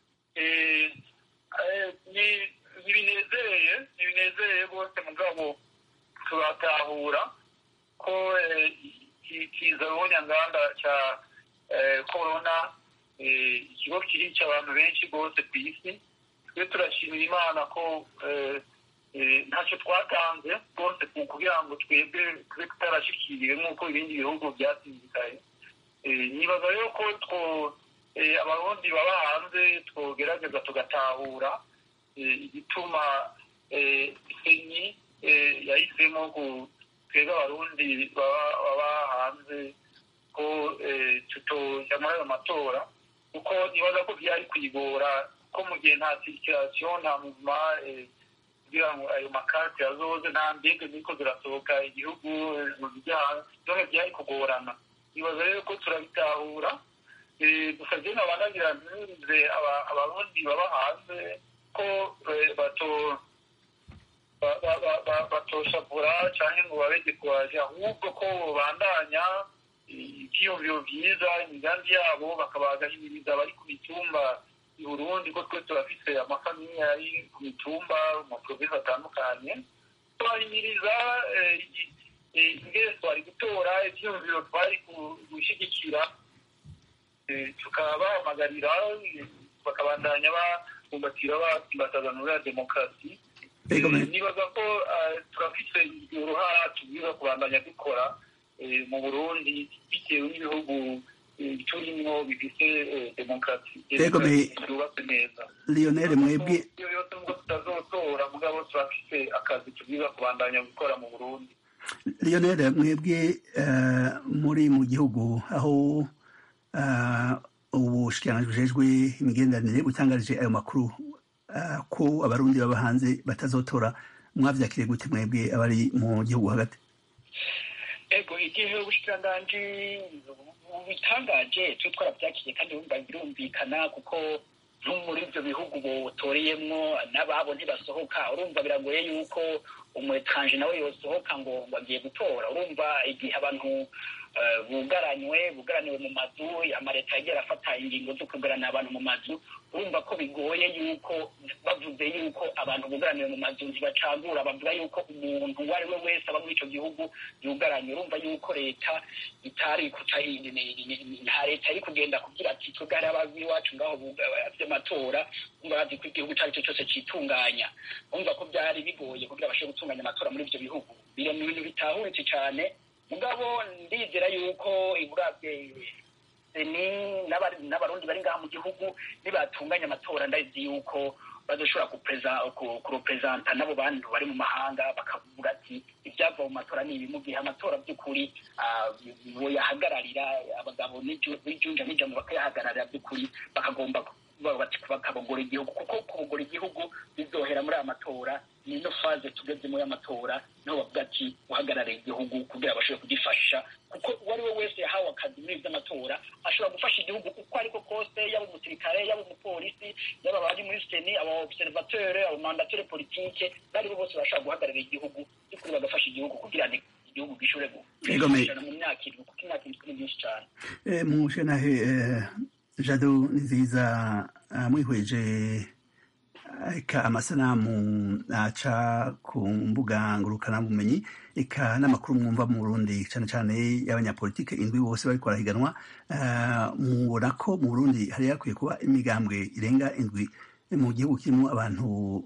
Eh, eh, ni- ntibinezereye ntibinezereye rwose mugabo turatahura ko eh, iki- kiza ruhonyanganda ca eh, korona eh, ikigo kirica abantu benshi rwose ku isi twe turashimira imana ko eh, eh, ntacyo twatanze rwose ku- kugira ngo twebwe tube tutarashikiriwe nk'uko ibindi bihugu byasinzikaye Eh, nibaza rero ko two eh, abarundi baba hanze twogerageza tugatahura eh, igituma eh, senyi eh, yahisemo ku twebwe abarundi baba baba hanze ko eh, tutoja muri ayo matora kuko nibaza ko byari kwigora ko mu gihe nta sirikirasiyo nta muvuma eh, kugira ngo ayo makarte azoze nta ndege ziriko zirasohoka igihugu eh, mu bijyanye byose byari kugorana nibaza rero ko turabitahura Eh, gusa je nabanagira ntunze aba- abarundi baba hanze ko eh, bato ba- ba- ba- ba- batoshavura canke ngo babege kuhaja ahubwo ko bandanya ivyiyumviro vyiza imigambi yabo bakabagahimiriza abari ku mitumba i burundi ko twe turafise amafamiye ari ku mitumba mu provinsi atandukanye tubahimiriza eh, i- eh, ingene twari gutora ivyiyumviro twari ku- gushigikira Eh, tukabahamagarira eh, bakabandanya babumbatira batsimbataza muri ya demokarasi Ego me- Eh, nibaza ko eh, turafise uruhara tubwiza kubandanya dukora eh, mu burundi bitewe n'ibihugu turimwo bifite demokarasi Yego, me- yubatse neza lionel mwebwe iyo yose nubwo tutazotora mugabo turafise akazi tubwiza kubandanya gukora mu burundi lionel mwebwe eh, muri mu gihugu aho eh, ubushikiranganji bujejwe imigenderanire butangarije ayo makuru eh, ko abarundi baba hanze batazotora mwavyakiriye gute mwebwe abari mu gihugu hagati ego igihe ubushikiranganji bubitangaje twe twarabyakiriye kandi bumva birumvikana kuko no muri ibyo bihugu botoreyemwo n'ababo ntibasohoka urumva biragoye yuko umwetranje nawe yosohoka ngo ngo agiye gutora urumva igihe abantu eh, bugaranywe bugaraniwe mu mazu amaleta yagiye arafata ingingo zo kugarana abantu mu mazu urumva ko bigoye yuko bavuze yuko abantu bugaraniwe mu mazu ntibacagura bavuga yuko umuntu uwo ari we wese aba muri icyo gihugu yugaranye urumva yuko leta itari kuca nta leta iri kugenda kugira ati twebwe hari abazi iwacu ngaho vy'amatora umva bazi ko igihugu icyo ari cyo cyose citunganya urumva ko byari bigoye kugira bashobore gutunganya amatora muri ivyo bihugu biri mu bintu bitahuritse cane mugabo ndizera yuko iburabye ni n'abari- n'abarundi bari ngaha mu gihugu nibatunganya amatora ndazi yuko bazoshobora kupreza- ku- kurepresenta n'abo bantu bari mu mahanga bakavuga ati ibyava mu matora ni ibi mu gihe amatora by'ukuri ah, boyahagararira abagabo n'iju- n'ijunja n'ijambo bakayahagararira by'ukuri bakagomba kuvuga bati bakabogora igihugu kuko kubogora igihugu bizohera muri aya matora ni ino faze tugezemo y'amatora niho bavuga ati uhagarariye igihugu kugira bashobore kugifasha kuko uwo ari we wese yahawe akazi muri iby'amatora ashobora gufasha igihugu uko ariko kose yaba umusirikare yaba umupolisi yaba abari muri seni aba observateur aba mandateur politique bari bo bose bashobora guhagararira igihugu by'ukuri bagafasha igihugu kugira ngo igihugu gishobore Yego, me- gufashana mu myaka irindwi kuko imyaka irindwi ni myinshi cyane Eh, mushenahe eh, jado ni nziza ah, mwihweje eka amasanamu aca ku mbuga ngurukanabumenyi eka n'amakuru mwumva mu burundi cyane cyane y'abanyapolitike indwi bose bariko barahiganwa ah, mubona ko mu burundi hari hakwiye kuba imigambwe irenga indwi mu gihugu kirimo abantu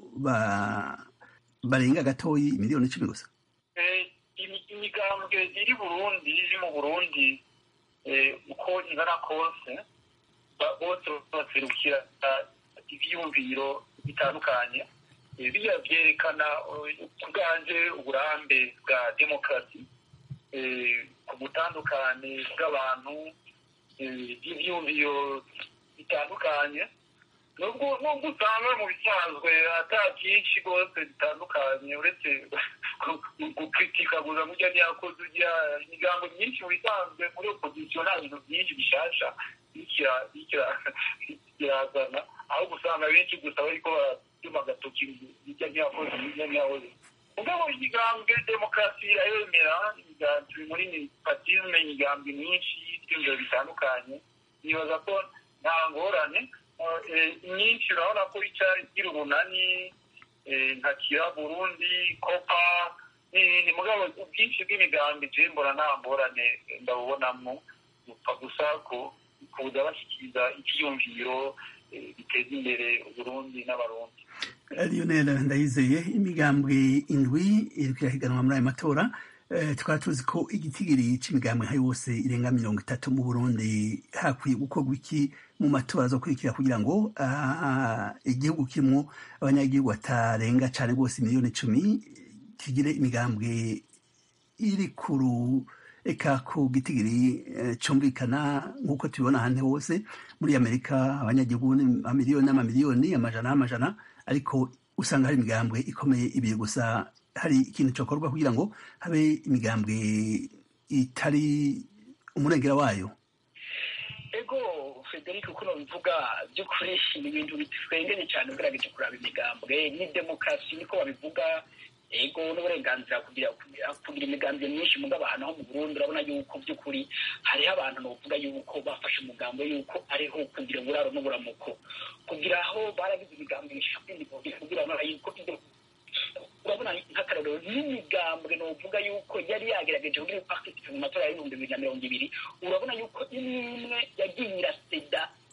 ba- barenga gatoyi miliyoni icumi gusa Eh, imi- imigambwe iri burundi iri mu burundi eh, uko ingana kose ba- bose baserukira ah, ivyiyumviro bitandukanye Eh, biriya vyerekana eh, ku bwanje uburambe bwa demokarasi eh, ku butandukane bw'abantu eh, bw'ivyiyumviro bitandukanye nubwo nubwo usanga mu bisanzwe ata byinshi rwose bitandukanye uretse gukritika gusa murya ntiyakoze urya imigambo myinshi mu bisanzwe muri opozisiyo nta bintu byinshi bishasha bikira- bikira- bikirazana aho gusanga benshi gusa bariko baratuma agatoki hirya ntiyakoze hirya ntiyakoze mugabo imigambwe demokarasi irayemera imigambi turi muri patisme imigambi myinshi y'ibyumviro bitandukanye nibaza ko nta ngorane Eh, myinshi urabona ko ica igira umunani eh, nka kira burundi kopa n'ibindi mugabo ubwinshi bw'imigambi je mbona nta ngorane ndabubonamwo gupfa gusa ko kuza bashyikiriza icyiyumviro eh, biteza imbere uburundi n'abarundi lionel ndayizeye imigambwe indwi iriko irahiganwa muri ayo matora Eh, tukaba tuzi ko igitigiri c'imigambwe nka yose irenga mirongo itatu mu burundi hakwiye gukorwa iki mu matora azokurikira kugira ngo ah, igihugu kirimwo abanyagihugu batarenga cane rwose miliyoni icumi kigire imigambwe iri kuru eka ku gitigiri eh, cumvikana nk'uko tubibona ahandi hose muri amerika abanyagihugu ni amamiliyoni n'amamiliyoni amajana n'amajana ariko usanga hari imigambwe ikomeye ibiri gusa hari ikintu cokorwa kugira ngo habe imigambwe itari umurengera wayo ego frederic uko nobivuga by'ukuri ni ibintu bitwengeye cyane ugerageje kuraba imigambwe ni demokarasi niko babivuga ego n'uburenganzira kugira kugira imigambi myinshi mugabo ahantu ho mu burundi urabona yuko by'ukuri hariho abantu novuga yuko bafashe umugambo yuko ariho kugira uburaro n'uburamuko kugira aho baragize imigambi myinshi kugira ngo yuko ibyo urabona nk'akarorero n'imigambwe novuga yuko yari yagerageje kugira ngo participe mu matora y'ibihumbi bibiri na mirongo ibiri urabona yuko imwe imwe yagiye iraseda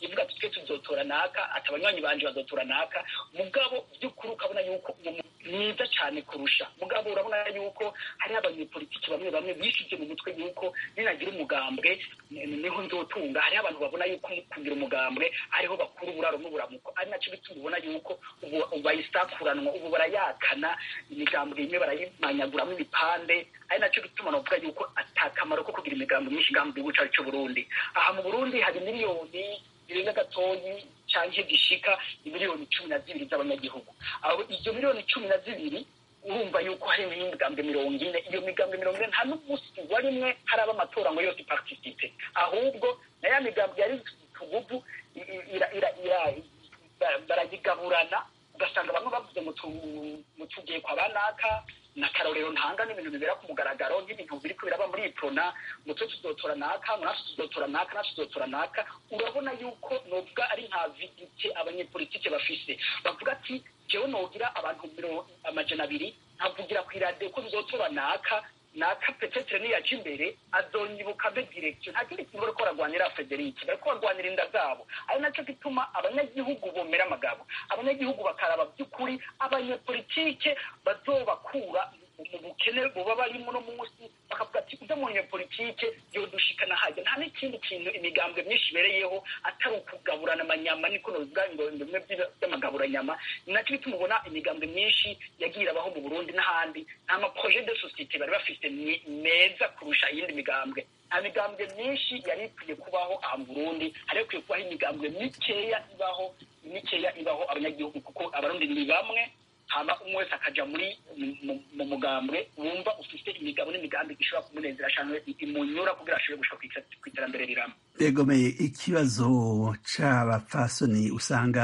uvuga ati twe tuzotora naka ati abanywanyi banje bazotora naka mugabo by'ukuri ukabona yuko uwo muntu mwiza cyane kurusha mugabo urabona yuko hari abanyepolitiki bamwe bamwe bishyize mu mutwe yuko ninagira umugambwe ni- niho nzotunga hari abantu babona yuko kugira umugambwe ariho bakura uburaro n'uburamuko ari nacyo bituma ubona yuko ubu ubu bayisakuranwa ubu barayakana imigambwe imwe barayimanyaguramo ibipande ari nacyo bituma navuga yuko atakamaro ko kugira imigambi myinshi ngaha mu gihugu cyacu cy'u Burundi aha mu Burundi hari miliyoni zirenga gatoyi cyangwa gishika miliyoni cumi na zibiri z'abanyagihugu aho izo miliyoni cumi na zibiri urumva yuko hari n'imigambwe mirongo ine iyo migambwe mirongo ine nta n'umunsi wa rimwe haraba amatora ngo yose iparticipe ahubwo na ya migambwe yari tuguvu i- i- ira- ira- ira- ba- barayigaburana ugasanga bamwe bavuze ngo tu- mu tugiye kwa banaka na karorero ntanga n'ibintu bibera ku mugaragaro nk'ibintu biri kubiraba muri iprona ngo twe tuzotora naka ngo natwe tuzotora naka natwe tuzotora naka urabona yuko novuga ari nka vidite abanyepolitike bafise bavuga ati jewe nogira abantu miro amajana abiri nkavugira ku iradiyo ko tuzotora naka naka petetre niyaca imbere azonyibuka mbe direction nta kindi kintu bariko baragwanira federike bariko barwanira inda zabo ari naco gituma abanyagihugu bomera amagabo abanyagihugu bakaraba by'ukuri abanyepolitike bazobakura mu bukene buba barimo no munsi bakavuga ati ujya mu banyepolitike yodushikana hajya nta n'ikindi kintu imigambwe myinshi ibereyeho atari ukugaburana amanyama niko novuga ngo bimwe by'amagaburanyama ni nacyo bituma ubona imigambwe myinshi yagiye irabaho mu burundi n'ahandi nta maproje de societe bari bafite me- meza kurusha iyindi migambwe nta migambwe myinshi yari ikwiye kubaho aha mu burundi hari ikwiye kubaho imigambwe mikeya ibaho mikeya ibaho abanyagihugu kuko abarundi ni bamwe hama umwe wese akaja muri mu- mu- mu mugambwe wumva ufite imigabo n'imigambi ishobora kumunezera cyane imunyura kugira ashobore gushika kw'ite- kw'iterambere rirama yegomeye ikibazo c'abapfasoni usanga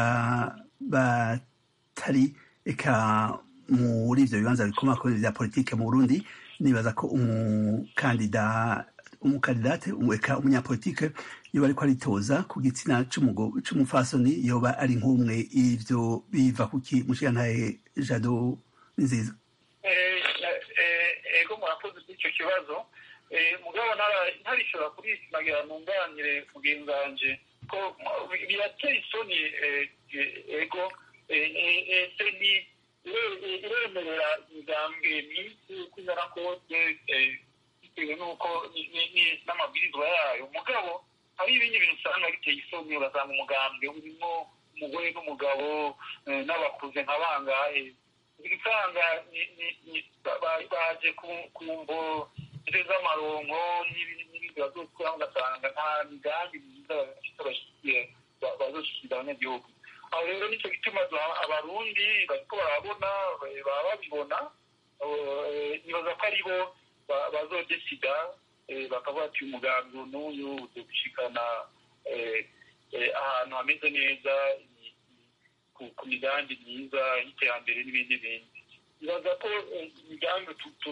batari eka muri ivyo bibanza bikomakomeye vya politike mu burundi nibaza ko umukandida umukandidate eka umunyapolitike yoba ariko aritoza ku gitsina c'umugo- c'umupfasoni yoba ari nk'umwe ivyo biva kuki mushigantahe jado nziza Eh, eh, ego murakoze kuri icyo kibazo Eh, mugabo ntara- ntarishobora kurishimagira nunganire mugenzi wanje ko mu- birateye isoni eh, eh, ego eh, eh, eh, se ni ire- eh, iremerera imigambwe myinshi uko ingana kose eh, bitewe n'uko ni- ni- ni- n'amabwirizwa yayo mugabo hari ibindi bintu usanga biteye isoni ugasanga umugambwe urimo umugore n'umugabo eh, n'abakuze nka bangahe usanga ni- ni- ni- ba- ba- baje ku- ku mvo z'amaronko n'ibindi n'ibindi bazokora ugasanga nta migambi myiza bafite bashyigikiye ba- bazoshyikiriza abanyagihugu aho rero nicyo gituma duha- abarundi bariko barabona eh, baba babibona eh, nibaza ko ari bo ba- bazodesida eh, bakavuga ati umugambi n'uyu uzogushikana eh, eh, ahantu hameze neza i- i- ku- ku migambi myiza y'iterambere n'ibindi bindi nibaza ko eh, imigambi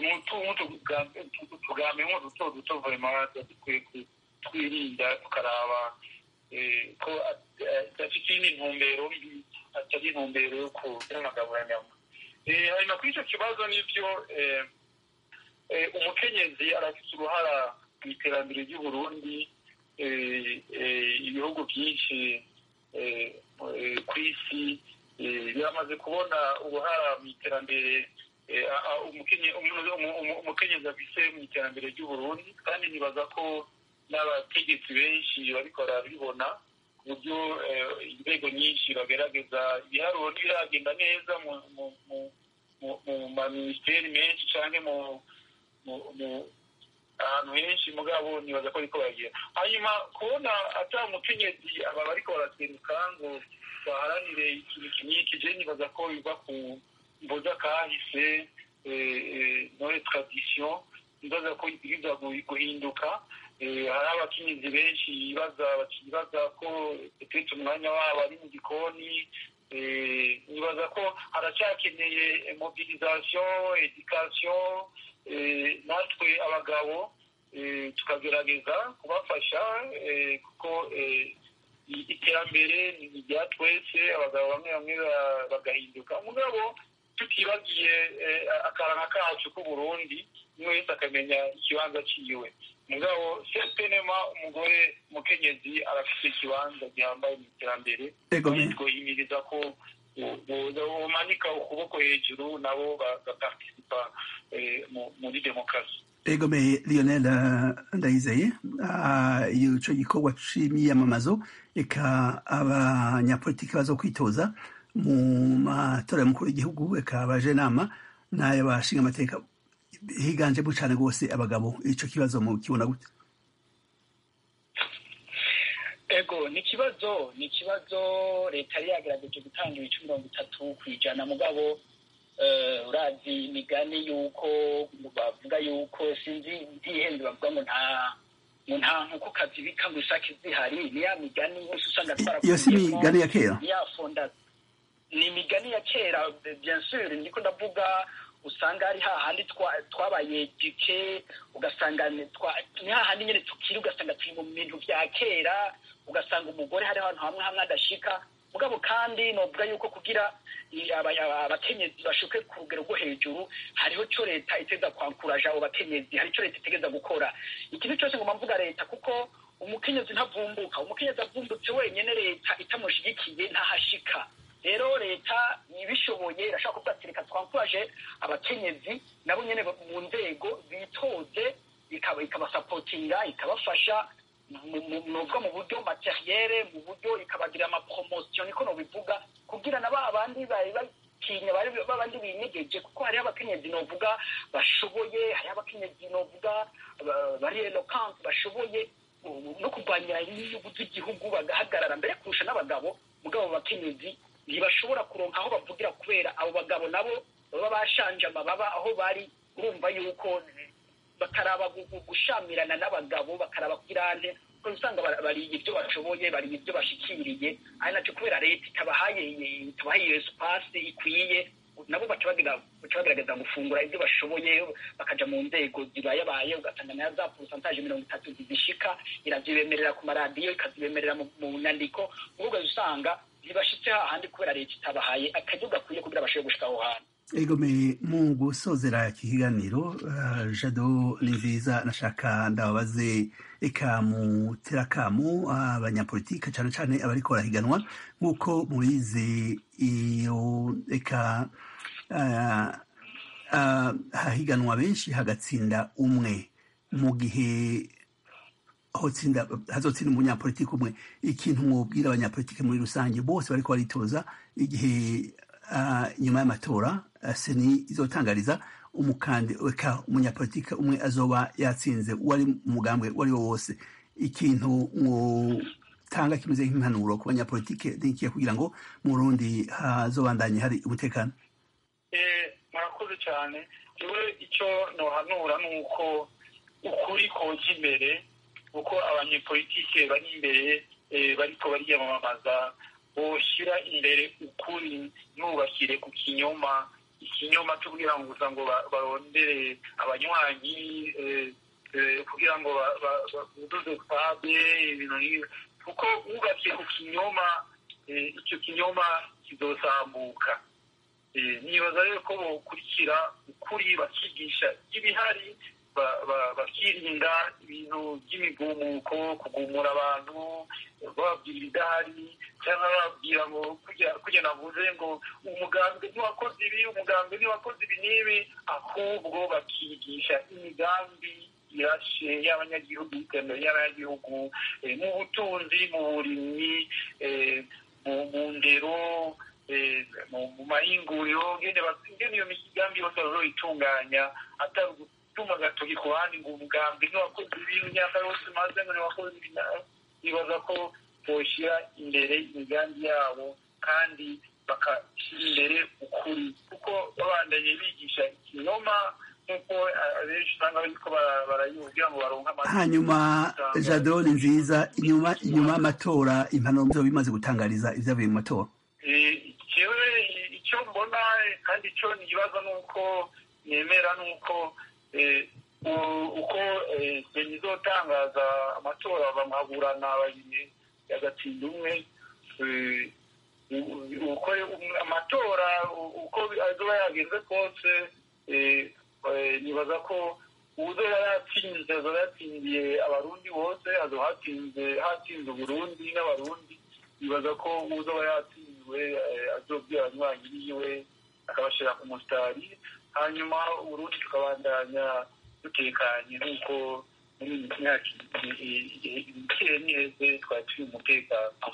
tugambi nko duto duto vema dukwiye ku- twirinda tukaraba eh, ko adafite iyindi ntumbero mbi atari intumbero yo kuramagaburanyama hanyuma kuri icyo kibazo nibyo eh, eh, umukenyezi arafite uruhara mu iterambere ry'uburundi eh, eh, ibihugu byinshi eh, eh, ku isi eh, biramaze kubona uruhara mu iterambere eh, a- a- umukenye- umu- umu- umu- umukenyezi afise mu iterambere ry'uburundi kandi nibaza ko n'abategetsi benshi bariko barabibona ku buryo eh, inzego nyinshi bagerageza ibiharuro ntibiragenda neza mu mu- mu- mu- mu maminisiteri menshi canke mu mu- mu- ahantu henshi mugabo nibaza ko ariko bagira hanyuma kubona ata umukenyezi aba bariko baraseruka ngo baharanire ikintu kiniki je nibaza ko biva ku mboza kahise nore tradition nibaza ko ibwirizwa gu- guhinduka Eh, hari abakenyezi benshi bibaza bakibaza ko petete umwanya wabo ari mu gikoni Eh, nibaza ko haracyakeneye mobilisation education eh, natwe abagabo eh, tukagerageza kubafasha eh, kuko eh, i- iterambere ni irya twese abagabo bamwe bamwe ba- bagahinduka mugabo tutibagiye eh, akaranga kacu k'uburundi umwe wese akamenya ikibanza ciwe mugabo sepenema umugore mukenyezi arafite ikibanza gihambaye mu iterambere twohimiriza ko bomanika ukuboko hejuru nabo bagapartisipa muri demokarasi egomeye lionel ndayizeye ico gikorwa c'imyiyamamazo eka abanyapolitiki bazo kwitoza mu matora y'umukuru w'igihugu eka abaje nama n'ay'abashinga amateka higanjemo cane rwose abagabo ico kibazo mu kibona gute ego ni ikibazo ni ikibazo leta yari yagerageje gutanga ibice mirongo itatu ku ijana mugabo urazi imigani y'uko bavuga y'uko sinzi ntihenze bavuga ngo nta ngo nta nkoko kazibika ngo isake zihari ni ya migani yose usanga iyo si imigani ya kera ni ya fonda ni imigani ya kera bien sûr niko ndavuga usanga ari hahandi twabaye duke ugasanga ni hahandi nyine tukiri ugasanga turi mu bintu vya kera ugasanga umugore hari ahantu hamwe hamwe adashika mugabo kandi novuga yuko kugira abakenyezi bashuke ku rugero rwo hejuru hariho cyo leta iteza kwankuraja abo bakenyezi hari icyo leta itegeza gukora ikintu cyose ngomba mvuga leta kuko umukenyezi ntavumbuka umukenyezi avumbutse wenyine leta itamushigikiye ntahashika rero leta ibishoboye irashobora kuvuga ati reka twankuraje abakenyezi nabo nyine mu nzego bitoze ikabasapotinga ikabafasha novuga mu buryo materiere mu buryo ikabagira amapromosiyo niko nobivuga kugira na ba bandi bari batinya babandi binyegeje kuko hariho abakenyezi novuga bashoboye hariho abakenyezi novuga bari eloquence bashoboye no kurwanya inyungu z'igihugu bagahagarara mbere kurusha n'abagabo mugabo bakenyezi ntibashobora kuronka aho bavugira kubera abo bagabo nabo baba bashanje amababa aho bari urumva yuko bakaraba gushamirana n'abagabo bakaraba kirante kuko usanga bariye ibyo bashoboye bariye ibyo bashikiriye ari nacyo kubera leta itabahaye itabahaye iyo espace ikwiye nabo baca bagerageza gufungura ibyo bashoboye bakaja mu nzego zibayabaye ugasanga nayo za porosantaje mirongo itatu zizishika iravyibemerera ku maradiyo ikazibemerera mu nyandiko ubwo usanga ntibashitse hahandi kubera leta itabahaye akaryo gakwiye kugira bashobore gushika aho hantu egome mu gusozera iki kiganiro jado ni nziza nashaka ndababaze eka mutera kamu abanyapolitike cyane cyane abariko barahiganwa nk'uko mubizi iyo eka hahiganwa benshi hagatsinda umwe mu gihe hazotsinda umunyapolitiki umwe ikintu mwubwira abanyapolitike muri rusange bose bariko baritoza igihe nyuma y'amatora seni izotangariza umukandi eka umunyapolitike umwe azoba yatsinze uwari umugambwe uwo ari wo wose ikintu mwotanga kimeze nk'impanuro ku banyapolitike nikiye kugira ngo mu Burundi hazobandanye hari umutekano murakoze cyane iwe icyo nohanura ni uko ukuri koja imbere uko abanyepolitike bari imbere bariko bariyamamaza boshyira imbere ukuri ntubashyire ku kinyoma ikinyoma cyo kugira ngo gusa ngo barondere abanywanyi kugira ngo buduze stade ibintu nk'ibi kuko wubakiye ku kinyoma icyo kinyoma kizosambuka nibaza rero ko bokurikira ukuri bakigisha ibihari bakirinda ibintu by'imigumuko kugumura abantu bababwira ibidahari cyangwa bababwira ngo kujya navuze ngo umugambi ntiwakoze ibi umugambi ntiwakoze ibi n'ibi ahubwo bakigisha imigambi irashe y'abanyagihugu y'iterambere y'abanyagihugu mu butunzi mu burimyi mu ndero mu mahinguriro ngene iyo migambi yose bazoyitunganya atari gutuma agatoki ku bandi ngo umugambi ntiwakoze ibintu imyaka yose maze ngo ntiwakoze ibi nibaza ko boshyira imbere imigambi yabo kandi bakashyira imbere ukuri kuko babandanye bigisha ikinyoma nk'uko abenshi usanga bariko barayibwira ngo baronke amata hanyuma jado ni nziza inyuma inyuma y'amatora impanuro muzo bimaze gutangariza ivyavuye mu matora jewe icyo mbona kandi icyo nibaza ni uko nemera ni uko uko seni izotangaza amatora bamuhaburana babiri agatsinda umwe uko amatora uko azoba yagenze kose nibaza ko uzoba yatsinze azoba yatsindiye abarundi bose azoba hatsinze hatsinze uburundi n'abarundi bibaza ko uzoba yatsinzwe azobwira abanywanyi biwe akabashira ku musitari hanyuma uburundi tukabandanya dutekanye nk'uko muri iyi myaka ikeye niheze twari turi umutekano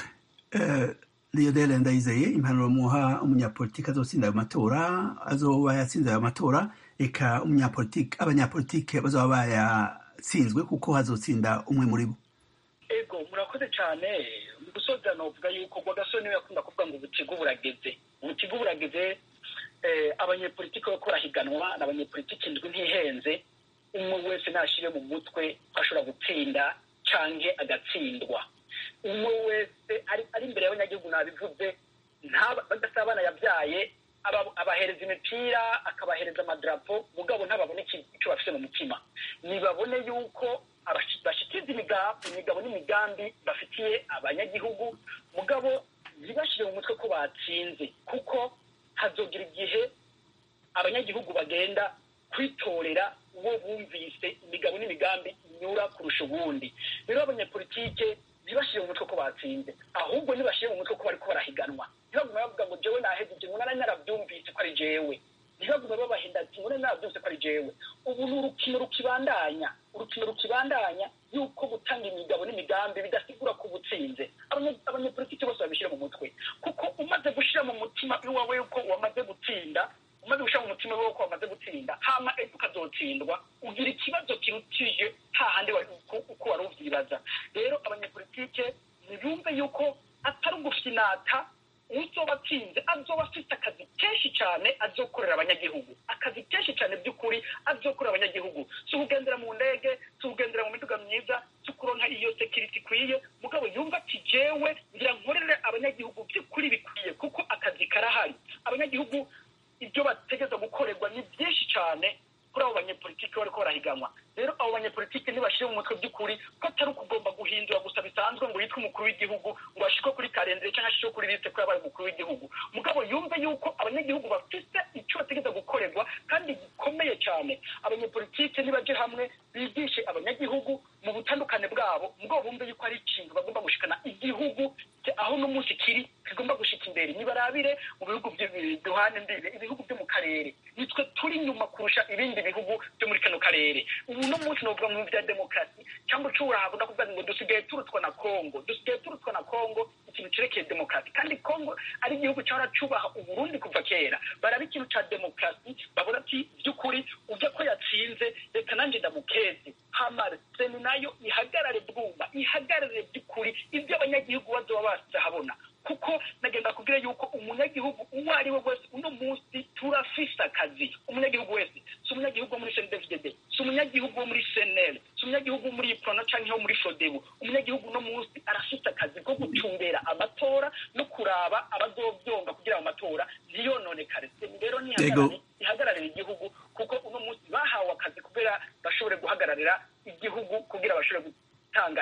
Lionel Ndayizeye impanuro muha umunyapolitiki azotsinda ayo matora azoba yatsinze ayo matora eka umunyapolitiki abanyapolitiki bazoba bayatsinzwe kuko hazotsinda umwe muri bo ego murakoze cyane mu gusoza novuga yuko rwagasore niwe yakunda kuvuga ngo ubutigu burageze ubutigu burageze abanyepolitiki bariko barahiganwa ni abanyepolitiki ndwi ntihenze umwe wese nashire mu mutwe ko ashobora gutsinda canke agatsindwa umwe wese ari imbere y'abanyagihugu nabivuze badasaba abana yabyaye abahereza imipira akabahereza amadarapo mugabo ntababone icyo bafite mu mutima nibabone yuko bashyikiza imigabo n'imigambi bafitiye abanyagihugu mugabo ntibashyire mu mutwe ko batsinze kuko hazogira igihe abanyagihugu bagenda kwitorera uwo bumvise imigabo n'imigambi inyura kurusha ubundi rero abanyapolitike ntibashyire mu mutwe ko batsinze ahubwo ntibashyire mu mutwe ko bariko barahiganwa ntibagume bavuga ngo jewe nahejeje ngo nari narabyumvise ko ari jewe ntibagume babahinda ati ngo nari narabyumvise ko ari jewe ubu ni urukino rukibandanya urukino rukibandanya yuko gutanga imigabo n'imigambi bidasigura ko ubutsinze abanyepolitiki bose babishyire mu mutwe kuko umaze gushyira mu mutima iwawe yuko wamaze gutsinda umaze gushyira mu mutima wawe ko wamaze gutsinda hama ejo ukazotsindwa ugira ikibazo kirutije hahandi uko wari uvyibaza rero abanyepolitike ntibumve yuko atari ugufyinata uzoba atsinze azoba afite akazi kenshi cyane azokorera abanyagihugu akazi kenshi cyane by'ukuri azokorera abanyagihugu si ukugendera mu ndege si ukugendera mu miduga myiza si ukuronka iyo sekiriti ikwiye mugabo yumva ati jewe ngira nkorere abanyagihugu by'ukuri bikwiye kuko akazi karahari abanyagihugu ibyo bategereza gukorerwa ni byinshi cyane kuri abo banyepolitiki bariko barahiganwa rero abo banyepolitiki ntibashire mu mutwe by'ukuri ko atari ukugomba guhindura gusa bisanzwe ngo yitwe umukuru w'igihugu ngo ashikwe kuri karendere cyangwa ashikwe kuri liste ko yabaye umukuru w'igihugu mugabo yumve yuko abanyagihugu bafite icyo bategereza gukorerwa kandi gikomeye cyane abanyepolitike nibaje hamwe bigishe abanyagihugu mu butandukane bwabo mugabo bumve yuko ari ikintu bagomba gushikana igihugu aho n'umunsi kiri kigomba gushika imbere nibarabire mu bihugu duhana imbibe ibihugu byo mu karere nitwe turi inyuma kurusha ibindi bihugu byo muri kano karere ubu no munsi novuga mu bya demokarasi cyangwa ucuraha kuvuga ngo dusigaye turutwa na kongo dusigaye turutwa na kongo ikintu cerekeye demokarasi kandi kongo ari igihugu cyahora cubaha uburundi kuva kera baraba ikintu ca demokarasi babona ati by'ukuri ujya ko yatsinze reka nanjye ndamukeze hamara seni nayo ihagarare bwuma ihagarare by'ukuri ibyo abanyagihugu bazoba basize habona kuko nagenda kubwira yuko umunyagihugu uwo ari we wese uno munsi turafise akazi umunyagihugu wese si umunyagihugu wo muri cndfdd si umunyagihugu wo muri cnl si umunyagihugu wo muri prono canke wo muri fodebu umunyagihugu uno munsi arafise akazi ko gutumbera amatora no kuraba abazovyonga kugira ayo matora ntiyononekare rero nihagarare ihagararira igihugu kuko uno munsi bahawe akazi kugira bashobore guhagararira igihugu kugira bashobore gutanga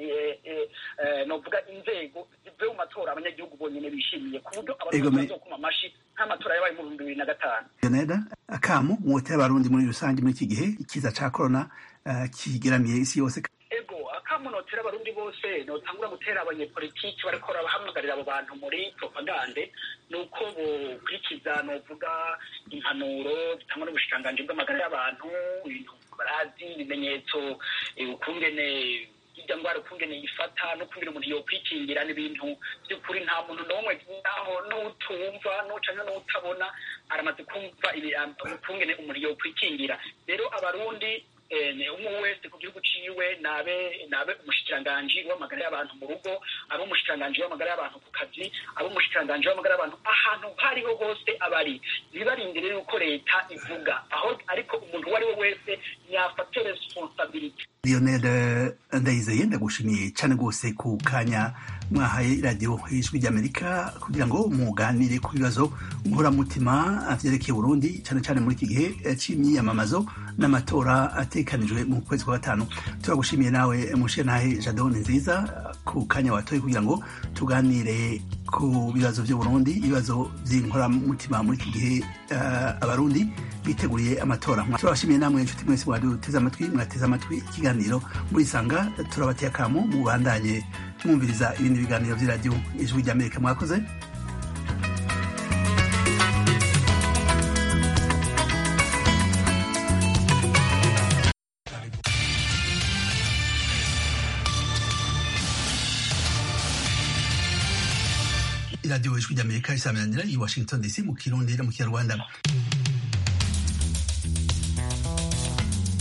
novuga inzego zivuye mu matora abanyagihugu bonyine bishimiye ku buryo abantu bazokuma amashi nk'amatora yabaye mu bihumbi bibiri na gatanu leoneda akamu mwotera abarundi muri rusange muri iki gihe ikiza ca korona kigeramiye isi yose ego akamu notera abarundi bose notangura gutera abanyepolitiki bariko bahamagarira abo bantu muri propagande ni uko bokurikiza novuga impanuro zitangwa n'ubushikiranganji bw'amagara y'abantu ibintu barazi ibimenyetso ukungene irya ndwara ukungene yifata n'ukungene umuntu yokwikingira n'ibintu by'ukuri nta muntu n'umwe naho n'utumva n'ucanke n'utabona aramaze kumva ukungene umuntu yokwikingira rero abarundi umwe wese ku gihugu ciwe nabe nabe umushikiranganji w'amagara y'abantu mu rugo abe umushikiranganji w'amagara y'abantu ku kazi abe umushikiranganji w'amagara y'abantu ahantu hariho hose abari ntibarindire yuko leta ivuga aho ariko umuntu uwo ari we wese yafate responsabilite lionel ndayizeye ndagushimiye cyane rwose ku kanya mwahaye radiyo ijwi ry'amerika kugira ngo muganire ku bibazo nkoramutima vyerekeye burundi cyane cyane muri iki gihe c'imyiyamamazo n'amatora atekanijwe mu kwezi kwa gatanu turagushimiye nawe mushenahe jadone nziza ku kanya watoye kugira ngo tuganire ku bibazo by'uburundi ibibazo by'inkoramutima muri iki gihe uh, abarundi biteguriye amatora turabashimiye namwe inshuti mwese mwaduteze amatwi mwateze amatwi ikiganiro murisanga turabateye akamo mubandanye mwumviriza ibindi biganiro by'iradiyo ijwi ry'amerika mwakoze iradiyo ijwi ry'amerika isaminanira i washington dc mu kirundi no mu kinyarwanda